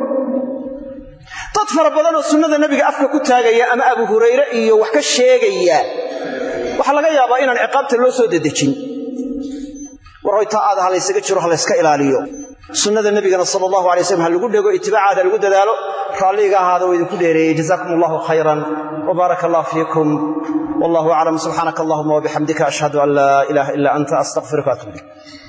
dad fara badanoo sunnada nebiga afka ku taagaya ama abu hurayre iyo wax ka sheegaya waxaa laga yaabaa inaan ciqaabta loo soo dedejin war hoy taa aada ha laysaga jiro ha layska ilaaliyo sunnada nebigana sala allahu alay slam ha lagu dhego itibaacaada lagu dadaalo raalliga ahaada oo idinku dheereeyey jazaakum allahu khayran wbaaraka allah fiikum wallahu aclam subxaanaka allahuma wabixamdika ashhadu an laa ilaaha ila anta astaqfiruka atub ilayk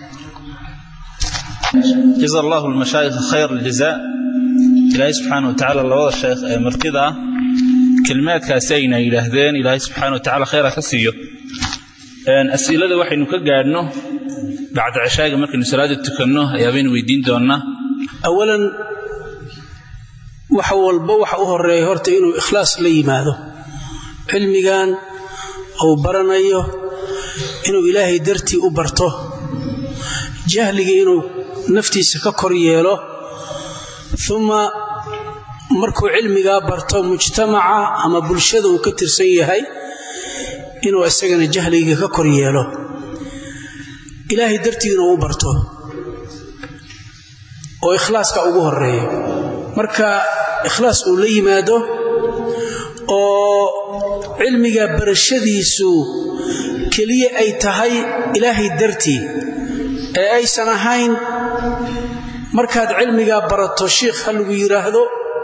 jaza allahu lmashaayikha khayr aljazaa ilaahay subxaana wa tacaala labada sheekh ee martida ah kelimaadkaasi ayna yidhaahdeen ilaahay subxaana wa tacala khayra ka siiyo as'ilada waxaynu ka gaadhno bacda cishaaga markaynu salaada tukanno ayaabaynu weydiin doonnaa awalan wax walba waxa u horeeya horta inuu ikhlaas la yimaado cilmigan uu baranayo inuu ilaahay dartii u barto jahliga inuu naftiisa ka kor yeelo uma markuu cilmigaa barto mujtamaca ama bulshada uu ka tirsan yahay inuu isagana jahliga ka kor yeelo ilaahay dartiina u barto oo ikhlaaska ugu horeeyo marka ikhlaas uu la yimaado oo cilmiga barashadiisu keliya ay tahay ilaahay dartii ee aysan ahayn markaad cilmigaa barato shiikh ha lagu yidhaahdo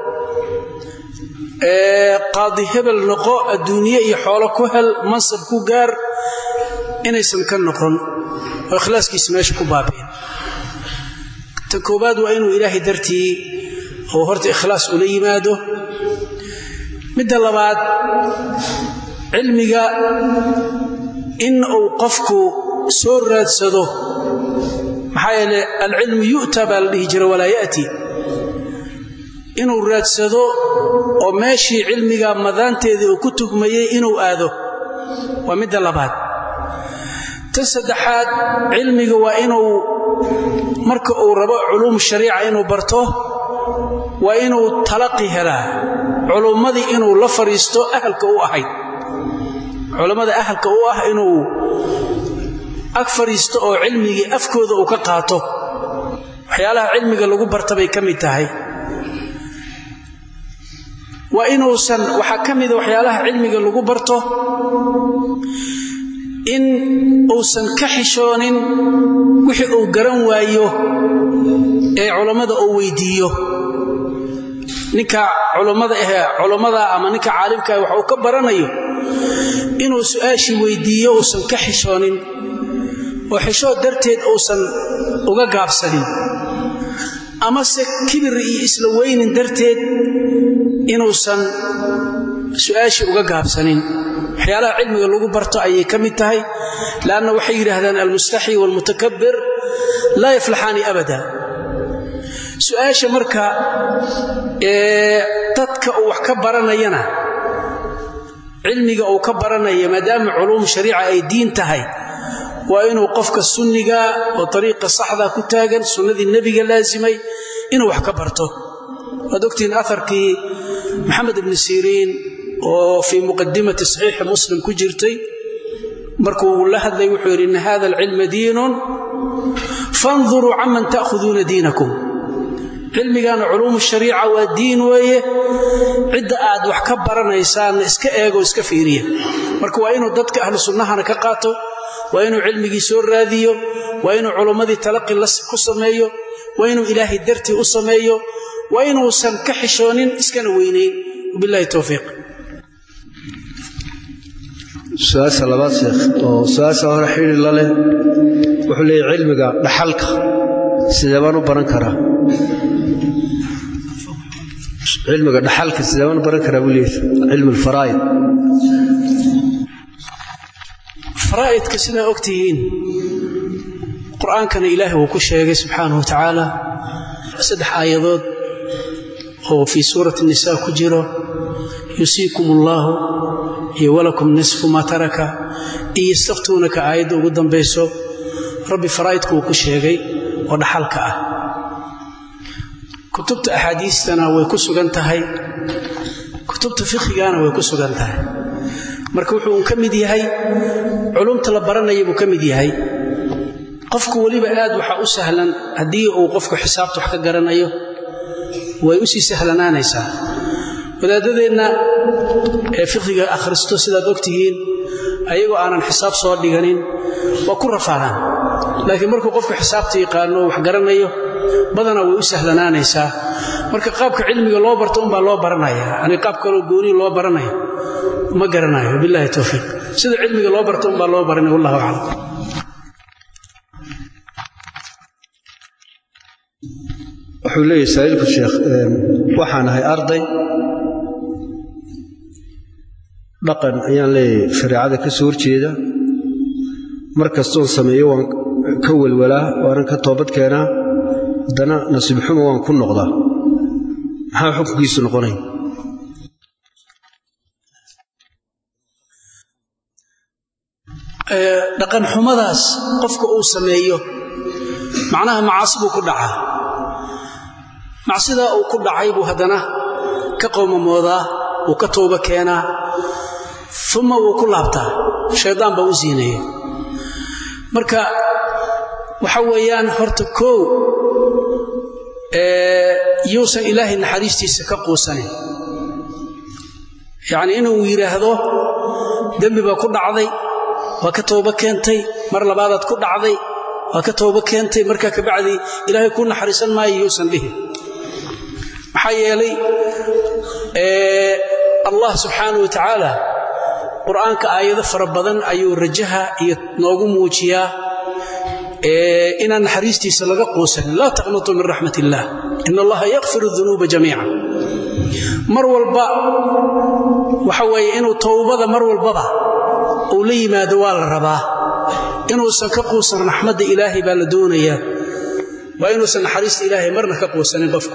qaadi hebel noqo adduunye iyo xoolo ku hel mansab ku gaar inaysan ka noqon oo ikhlaaskiisa meesha ku baabi'in ta koowaad waa inuu ilaahay dartii oo horta ikhlaas ula yimaado midda labaad cilmiga in uu qofku soo raadsado maxaa yeele alcilmu yu'ta baa la dhihi jira walaa ya'ti inuu raadsado oo meeshii cilmiga madaanteedii uu ku tugmayey inuu aado waa midda labaad ta saddexaad cilmiga waa inuu marka uu rabo culuum shariica inuu barto waa inuu talaqi helaa culummadii inuu la fadhiisto ahalka u ahayd culammada ahalka u ah inuu ag fadhiisto oo cilmigii afkooda uu ka qaato waxyaalaha cilmiga lagu barta bay ka mid tahay waa inuusan waxaa ka mida waxyaalaha cilmiga lagu barto in uusan ka xishoonin wixii uu garan waayo ee culammada uu weyddiiyo ninka culammada ahee culammada ama ninka caalimkaah wax uu ka baranayo inuu su'aashii weyddiiyo uusan ka xishoonin oo xishood darteed uusan uga gaabsanin amase kibir iyo isla weynin darteed inuusan su'aashii uga gaabsanin waxyaalaha cilmiga lagu barto ayay ka mid tahay leanna waxay yidhaahdaan almustaxyi waalmutakabbir laa yaflaxaani abada su'aasha marka ee dadka uu wax ka baranayana cilmiga uu ka baranaya maadaama culuum shariica ay diin tahay waa inuu qofka sunniga oo ariiqa saxda ku taagan sunnadii nebiga laasimay inuu wax ka barto waad ogtihiin aarkii maxamed ibni siriin oo fii muqadimati saxiixi muslim ku jirtay markuu la hadlay wuxuu yidhi ina hada alcilma diinun fanduruu canman ta'khuduuna diinakum cilmigan culuumu shariica waa diin weeye cidda aad wax ka baranaysaanna iska eegoo iska fiiriya marka waa inuu dadka ahlu sunnahana ka qaato waa inuu cilmigii soo raadiyo waa inuu culummadii talaqi ku sameeyo waa inuu ilaahay dartii u sameeyo waa inuusan ka xishoonin iskana weynayn wabilahi towfiiq su-aasha labaad sheekh oo su-aasha hore xidhi la leh wuxuu leeyahy cilmiga dhaxalka sidee baan u baran karaa cilmiga dhaxalka sidee baan u baran karaa buu leeyahy cilmi alfaraa'id faraa'idka sidaa og tihiin qur-aankana ilaahay wuu ku sheegay subxaanahu wa tacaala saddex aayadood oo fii suurati nisa ku jiro yusiikum allaahu iyo walakum nisfu maa taraka iyo yastaftuunaka aayadda ugu dambayso rabbi faraa'idku wuu ku sheegay oo dhaxalka ah kutubta axaadiistana way ku sugan tahay kutubta fikhigana way ku sugan tahay marka wuxuu ka mid yahay culumta la baranaya buu ka mid yahay qofku weliba aad waxaa u sahlan haddii uu qofku xisaabta wax ka garanayo way u sii sahlanaanaysaa wadaadadeenna ee fiqiga akhristo sidaad ogtihiin ayagoo aanan xisaab soo dhiganin waa ku rafaadaan laakiin markuu qofku xisaabta yaqaano wax garanayo badanaa way u sahlanaanaysaa marka qaabka cilmiga loo barto unbaa loo baranaya ani qaab kaloo goonihi loo baranayo ma garanayo bilahi towfiiq sida cilmiga loo barto unbaa loo baranaya wallahu aclam wuxuu leeyahy saa'ilku sheekh waxaan ahay arday dhaqan ayaan leeyahay shareecada ka soo horjeeda mar kastoon sameeyo waan ka welwalaa waanan ka toobad keenaa haddana nasiib xumo waan ku noqdaa maxaa xukunkiisu noqonaya dhaqan xumadaas qofka uu sameeyo macnaha macaasi buu ku dhacaa macsidaa uu ku dhacay buu haddana ka qowmamoodaa wuu ka tooba keenaa uma wuu ku laabtaa shaydaan baa u siinaya marka waxa weeyaan horta koow yuusan ilaahay naxariistiisa ka quusanin yacnii inuu yidhaahdo dembi baa ku dhacday waa ka tooba keentay mar labaadaad ku dhacday waa ka tooba keentay markaa kabacdii ilaahay kuu naxariisan maayo yuusan dhihin maxaa yeelay allah subxaanau wa tacaala qur'aanka aayado fara badan ayuu rajaha iyo noogu muujiyaa inaan naxariistiisa laga quusanin laa taqnatuu min raxmat illaah in allaha yakfir dunuuba jamiica mar walba waxa weeye inuu towbada mar walbaba uu la yimaado waa la rabaa inuusan ka quusan raxmadda ilaahay baa la doonayaa waa inuusan naxariista ilaahay marna ka quusanin qofku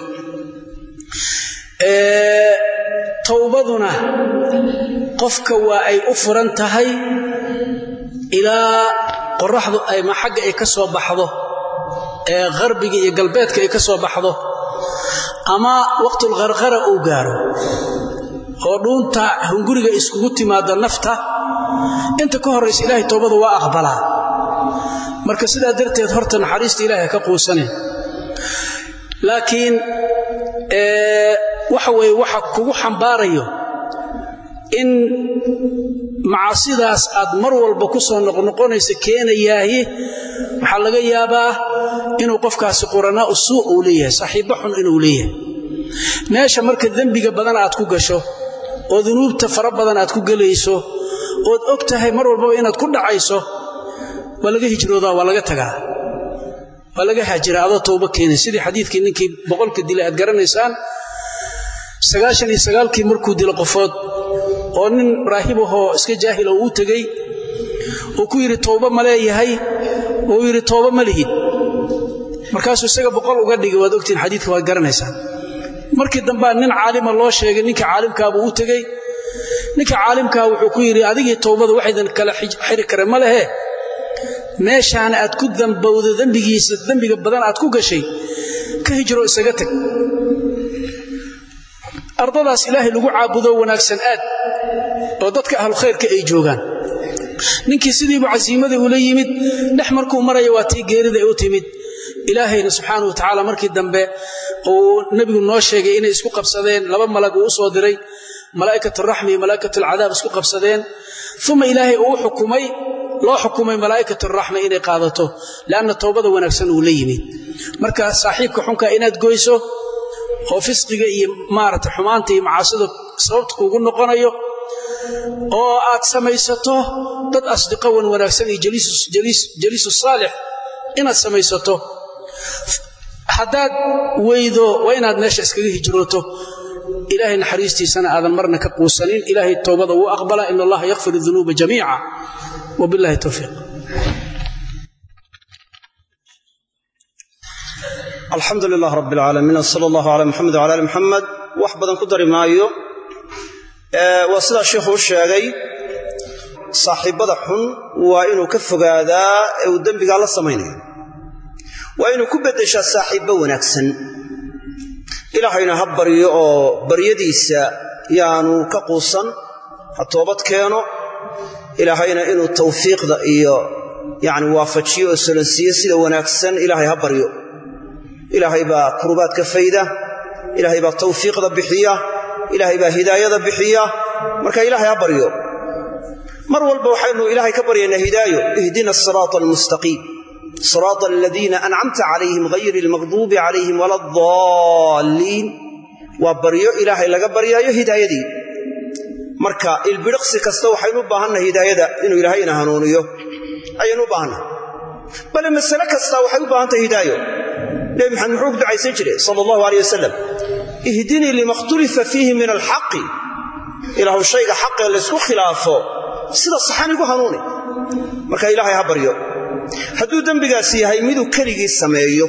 towbaduna qofka waa ay u furan tahay ilaa qoraxdu ama xagga ay ka soo baxdo ee qarbiga iyo galbeedka ay ka soo baxdo ama waqtulqarqara uu gaaro oo dhuunta hunguriga iskugu timaado nafta inta ka horraysa ilaahay towbadu waa aqbalaa marka sidaa darteed horta naxariista ilaahay ka quusanin laakiin waxa weye waxa kugu xambaarayo in macaasidaas aad mar walba ku soo noqnoqonaysa keenayaahi waxaa laga yaabaa inuu qofkaasi quranaa u suu uu leeyahay saaxiibba xun inuu leeyahay meesha marka dembiga badan aad ku gasho oo dunuubta fara badan aad ku gelayso ood og tahay mar walbaba inaad ku dhacayso waa laga hijroodaa waa laga tagaa waa laga haajiraa adoo towba keenay sidii xadiidkii ninkii boqolka dilay aad garanaysaan sagaashan iyo sagaalkii markuu dilo qofood oo nin raahib ahoo iska jaahil oo uu tegey uu ku yidhi towba ma leeyahay uu yidhi tooba ma lihid markaasuu isaga boqol uga dhigay waad ogtiin xadiidka waad garanaysaan markii dambaa nin caalima loo sheegay ninka caalimkaabuu u tegey ninka caalimkaa wuxuu ku yidhi adigii towbada waxaydan kala xiri kare ma lehe meeshaana aad ku dambowdo dembigiisa dembiga badan aad ku gashay ka hijro isaga tag ardadaas ilaahay lagu caabudo wanaagsan aad oo dadka ahlu khayrka ay joogaan ninkii sidiibu casiimadii ula yimid dhex markuu maraya waa tii geerida ay u timid ilaahayna subxaanau watacaala markii dambe uu nebigu noo sheegay inay isku qabsadeen laba malag uu u soo diray malaa'ikat raxmi iyo malaa'ikat alcadaab isku qabsadeen uma ilaahay uu xukumay loo xukumay malaa'ikat raxma inay qaadato lianna towbada wanaagsan uu la yimid marka saaxiibka xunka inaad goyso oo fisqiga iyo maarata xumaanta iyo macaasida sababta kuugu noqonayo oo aad samaysato dad asdiqo wan wanaagsan iyo jaliisu saalix inaad samaysato haddaad weydo waa inaad meesha iskaga hijrooto ilaahay naxariistiisana aadan marna ka quusanin ilaahay towbada wuu aqbala in allaha yakfir dunuuba jamiica wabillahi towfiiq alxamdu lilah rab alcaalamiin sala allahu calaa muxamed wala ali muxamed wax badan ku dari maayo waa sidaa sheikhu u sheegay saaxiibbada xun waa inuu ka fogaadaa ee uu dembigaa la samaynayo waa inuu ku beddeshaa saaxiibbo wanaagsan ilaahayna ha baryo oo baryadiisa yaanu ka quusan ha toobad keeno ilaahayna inuu tawfiiqda iyo yacni waafajiyo oo solansiiyo sida wanaagsan ilaahay ha baryo ilaahay baa kurubaadka fayda ilaahay baa tawfiiqda bixiya ilaahay baa hidaayada bixiya marka ilaahay ha baryo mar walba waxaynu ilaahay ka baryaynaa hidaayo ihdina asiraata almustaqiim siraata aladiina ancamta calayhim hayri almaqduubi calayhim wala adaalliin waa baryo ilaahay laga baryaayo hidaayadii marka ilbidhiqsi kasta waxaynu u baahannahay hidaayada inuu ilaahayna hanuuniyo ayaynu u baahannahay bale masale kasta waxay u baahan tahay hidaayo nebi maxamed muxuu ku ducaysan jiray sala allahu aleyh wasalam ihdinii lima khtulifa fiihi min alxaqi ilaahu shayga xaqee laysku khilaafo sida saxan igu hanuuni marka ilaahay ha baryo hadduu dembigaasi yahay miduu keligii sameeyo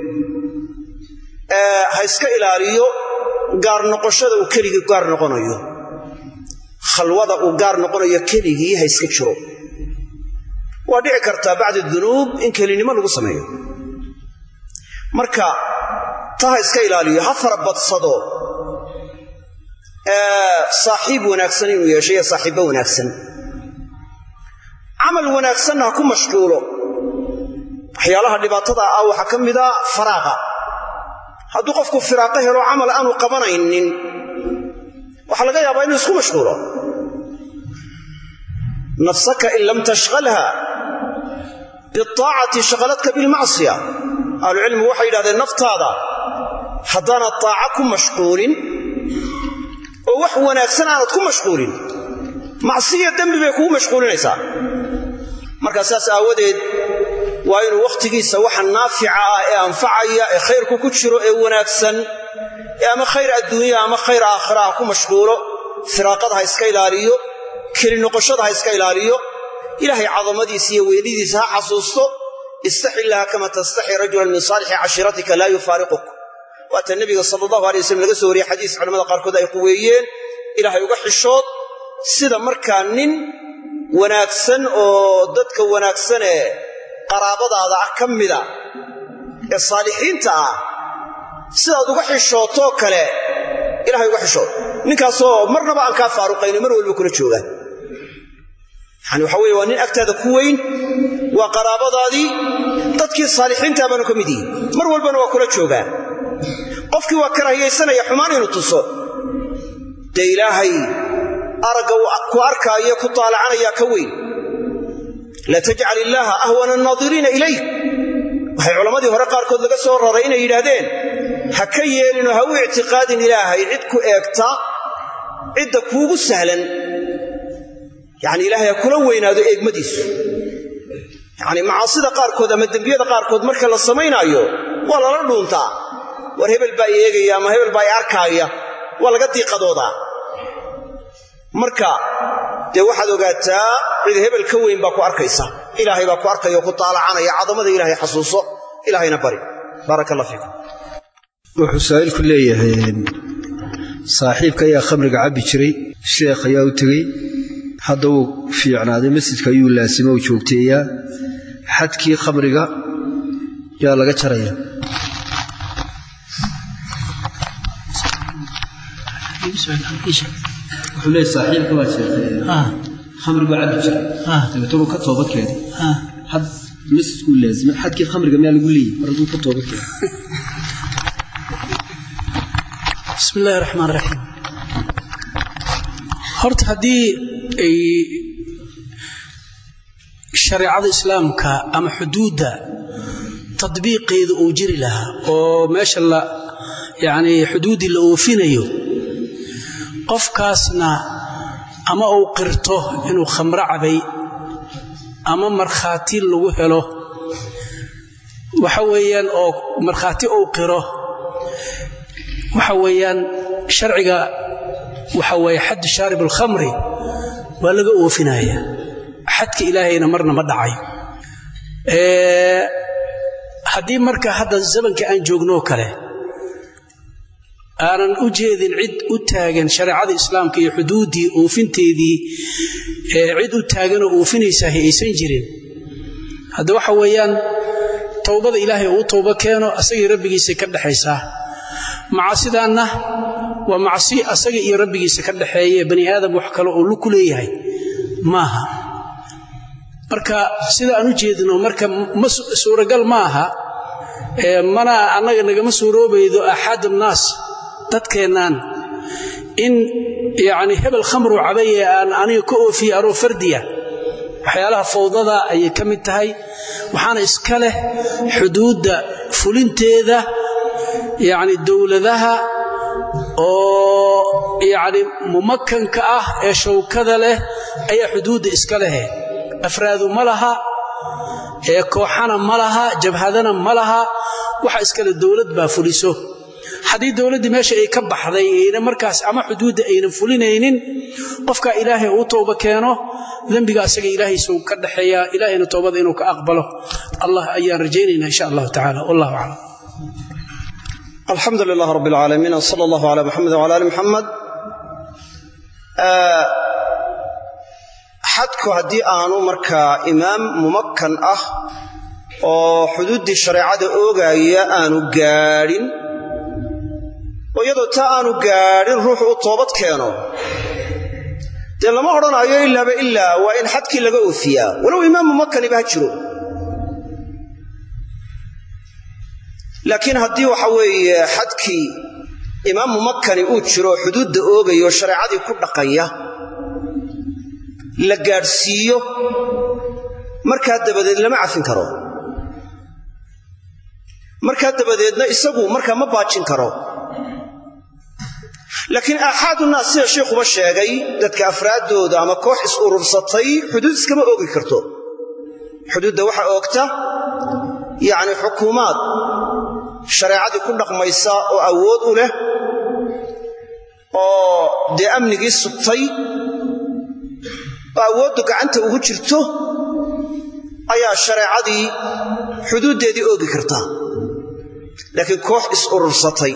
ha iska ilaaliyo gaar noqoshada uu keligii gaar noqonayo khalwada uu gaar noqonayo keligii ha iska jiro waa dhici kartaa bacda dunuub in kelinimo lagu sameeyo marka ta ha iska ilaaliyo ha farabadsado saaxiib wanaagsan inuu yeesho iyo saaxiibbo wanaagsan camal wanaagsanna ha ku mashquulo waxyaalaha dhibaatada ah waxaa ka mida faraaqa hadduu qofku firaaqo helo camal aanu qabanaynin waxaa laga yaabaa inuu isku mashquulo nafsaka in lam tashqalha biaacati shaqaladka bilmacsiya ahlucilmigu waxay yidhahdeen naftaada haddaanad taaca ku mashquulin oo wax wanaagsan aanad ku mashquulin macsiya dembi bay kugu mashquulinaysaa markaa saas aawadeed waa inuu wakhtigiisa waxa naafica ah ee anfacaya ee khayrku ku jiro ee wanaagsan ee ama khayr adduunya ama khayr aakhira ha ku mashquulo firaaqada ha iska ilaaliyo keli noqoshada ha iska ilaaliyo ilaahay cadamadiisa iyo weynidiisa ha xasuusto istaxi illaha kama tastaxi rajulan min saalixi cashiiratika laa yufaariquk waata nebiga sala allahu alay waslm laga soo wariyey xadiis culamada qaarkood ay quweeyeen ilaahay uga xishood sida markaa nin wanaagsan oo dadka wanaagsanee qaraabadaada ah ka mida ee saalixiinta ah sidaad uga xishootoo kale ilahay uga xishood ninkaasoo marnaba aan kaa faaruqayni mar walba kula joogaan yani waxa weye waa nin agtaada ku weyn waa qaraabadaadii dadkii saalixiintaa baanu ka mid yihin mar walbana waa kula joogaan qofkii waa karaahiyaysanaya xumaan inuu tuso dee ilaahay aragga ku arkaayo ku taalacanaya ka weyn la tajcal illaaha ahwana annaadiriina ilayk waxay culammadii hore qaarkood laga soo raray inay yidhaahdeen ha ka yeelinoo ha u ictiqaadin ilaahay cid ku eegta cidda kuugu sahlan yacni ilaahay ha kula weynaado eegmadiisu yacni macaasida qaarkood ama dembiyada qaarkood marka la samaynaayo waa lala dhuuntaa war hebel baa i eegaya ama hebel baa i arkaaya waa laga diiqadoodaa marka dee waxaad ogaataa cid hebel ka weyn baa ku arkaysa ilaahay baa ku arkaya oo ku taalacanaya cadamada ilaahay xasuuso ilaahayna bari baaraka allah fiikum wuxuu saa'ilku leeyahay saaxiibka ayaa khamriga cabbi jiray sheekh ayaa u tegey hadda wuu fiicnaaday masjidka ayuu laasimo u joogteeyaa xadkii khamriga yaa laga jaraya wuxuu leeyahay saaxiibka baa sheekhay khamri baa cabbi jiray dabeetana uu ka toobad keenay had masjidkuu laazimay xadkii khamriga miyaa lagu leeyahy mar hadduu ka toobad keenay bismi illahi raxmaan raxiim horta haddii ay shareecada islaamka ama xuduudda tadbiiqeeda uu jiri lahaa oo meesha la yacni xuduuddii la oofinayo qofkaasna ama uu qirto inuu khamro cabay ama markhaati lagu helo waxa weeyaan oo markhaati uu qiro waxa weeyaan sharciga waxa weeye xaddu shaarib alkhamri waa laga oofinaya xadka ilaahayna marna ma dhacayo haddii marka hadda zamanka aan joognoo kale aanan u jeedin cid u taagan shareecada islaamka iyo xuduuddii oofinteedii cid u taaganoo oofinaysaah aysan jirin hadda waxa weeyaan towbada ilaahay uu towbo keeno asagii rabbigiisa ka dhexaysaa macasidaanna waa macsi asaga iyo rabbigiisa ka dhexeeye bani aadam wax kale oo lu ku leeyahay maaha marka sida aan u jeedno marka ma suuragal ma aha mana annaga nagama suuroobaydo axaad annaas dadkeennaan in yacni hebel khamru cabaye aan aniga ka oofiye anoo fardiya waxyaalaha fawdada ayay ka mid tahay waxaana iska leh xuduudda fulinteeda yacni dowladaha oo yacni mumakanka ah ee shawkada leh ayaa xuduudda iska lehe afraadu ma laha ee kooxana ma laha jabhadana ma laha waxa iskale dowlad baa fuliso haddii dowladdii meesha ay ka baxday ayna markaas ama xuduudda aynan fulinaynin qofka ilaahay uu tooba keeno dembiga asaga ilaahaysuu ka dhaxeeyaa ilaahayna toobada inuu ka aqbalo allah ayaan rajaynaynaa insha allahu tacala wallahu aclam alxamdu lilah rab اlcaalamiin wsala allah ala muxamed wala ali muxamed xadku haddii aanu markaa imaam mumakkan ah oo xuduuddii shareecada oogaaya aanu gaadhin oo iyadoo taa aanu gaadhin ruuxu u toobad keeno dee lama odhanaayo ilaaba ilaa waa in xadkii laga oofiyaa walow imaam mumakkaniba ha jiro laakiin haddii waxa weeye xadkii imaam mumakkani uu jiro oo xuduudda oogaya oo shareecadii ku dhaqaya la gaadhsiiyo markaa dabadeed lama cafin karo markaa dabadeedna isagu markaa ma baajin karo laakiin aaxaadunnaas sida sheikhuba sheegay dadka afraaddooda ama koox is urursatay xuduud iskama oogi karto xuduudda waxaa oogta yacni xukuumaad shareecadii ku dhaqmaysa oo awood u leh oo dee amnigii sugtay oo awooddu gacanta ugu jirto ayaa shareecadii xuduuddeedii oogi kartaa laakiin koox is urursatay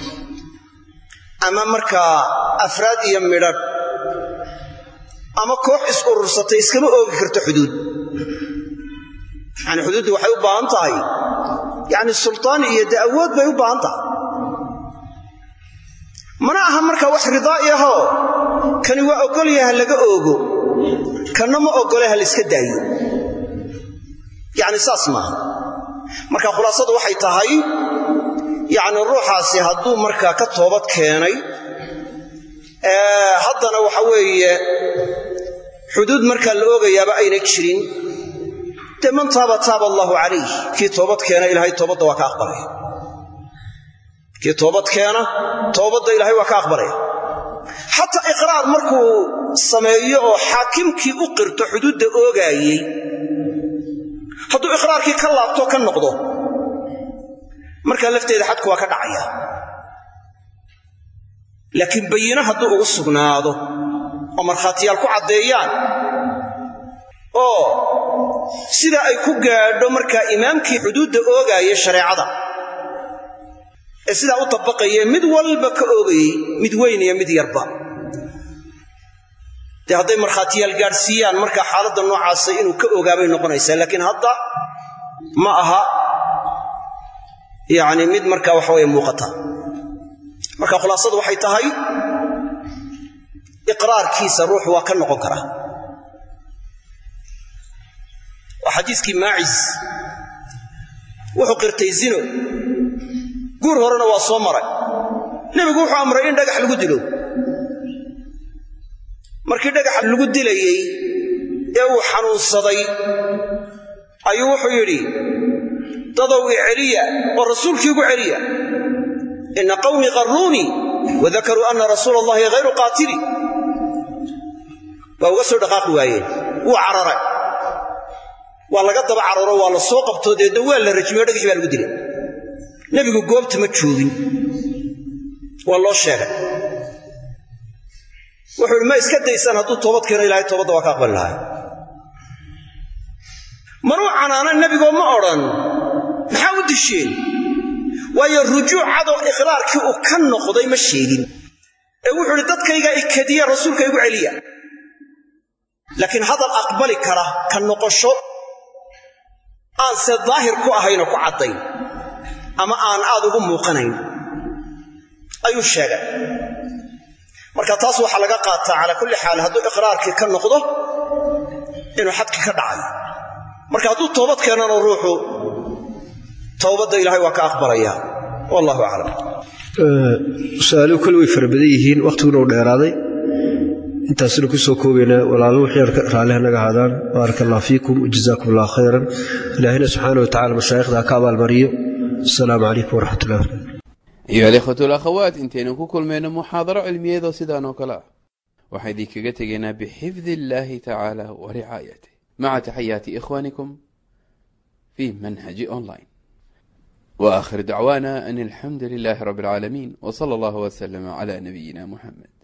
ama markaa afraad iyo midhadh ama koox is urursatay iskama oogi karto xuduud yacni xuduuddii waxay u baahan tahay yacni sultaan iyo dee awood bay u baahan tahay mana aha markaa wax ridaa'i ahoo kani waa oggolya ha laga oogo kanna ma oggole ha layska daayo yacni saas maaha marka khulaasadu waxay tahay yacni ruuxaasi hadduu markaa ka toobad keenay haddana waxa weeye xuduud markaa la oogayaaba ayna jirin dee man taaba taaba allaahu calayh kii toobad keena ilaahay toobadda waa ka aqbalaya kii toobad keena toobadda ilaahay waa ka aqbalaya xataa iqraar markuu sameeyo oo xaakimkii u qirto xuduudda oogaayey hadduu iqraarkii ka laabto ka noqdo markaa lafteeda xadku waa ka dhacaya laakiin bayino hadduu ugu sugnaado oo markhaatiyaal ku caddeeyaan oo sida ay ku gaadho markaa imaamkii xuduudda oogaaya shareecada ee sidaa u dabaqaye mid walba ka oogayey mid weyn iyo mid yarba dee hadday markhaatiyaal gaadhsiiyaan markaa xaaladda noocaasa inuu ka ogaabay noqonaysaa laakiin hadda ma aha yacni mid markaa waxa weye muuqata marka khulaasadu waxay tahay iqraarkiisa ruuxu waa ka noqon karaa waa xadiiskii maacis wuxuu qirtay zino guur horena waa soo maray nebigu wuxuu amray in dhagax lagu dilo markii dhagax lagu dilayey ee uu xanuunsaday ayuu wuxuu yidhi dadow i celiya oo rasuulkii igu celiya ina qawmii qarruunii wadakaruu anna rasuula allahi hayru qaatili waa uga soo dhaqaaqi waayeen wuu cararay waa laga daba cararo waa la soo qabtoo deedna waa la rajmiyo dhagaxii baa lagu dilay nebigu goobta ma joogin waa loo sheegay wuxuu ihi ma iska daysaan hadduu toobad keeno ilahay toobadda waa ka aqbali lahay manuu canaanan nebigoo ma odhan maxaa u disheen waayo rujuucadoo iqraarkii uu ka noqday ma sheegin ee wuxuu idhi dadkaygaa ikadiya rasuulka igu celiya laakiin hadal aqbali kara ka noqosho aan se daahir ku ahaynoo ku caddayn ama aan aad ugu muuqanayn ayuu sheegay marka taas waxaa laga qaataa calaa kulli xaal hadduu iqraarkii ka noqdo inuu xadkii ka dhacay marka hadduu toobad keenano ruuxu towbadda ilaahay waa ka aqbalaya wallahu aclam su-aaluhu kole way fara badan yihiin wakhtiguna u dheeraaday intaasina ku soo koobaynaa walaalo wixii raalliha naga ahaadaan baaraka allah fiikum wajazaakum allah khayran ilaahina subxaana wa tacala mashaayikhda ha ka abaalmariyo asalaamu calaykum waraxmat ullahi barakatu ayuha alikhwatu alakhawaat intaynu ku kulmayno muxaadaro cilmiyeedoo sidaan oo kale ah waxaan idinkaga tegaynaa bixifdi illaahi tacaala wa ricaayatih maca taxayaati ikhwaanikum fi manhaji online wa aakhir dacwaana an alxamdu lilaahi rabbi alcaalamiin w sala allahu wslama cla nabiyina muxamed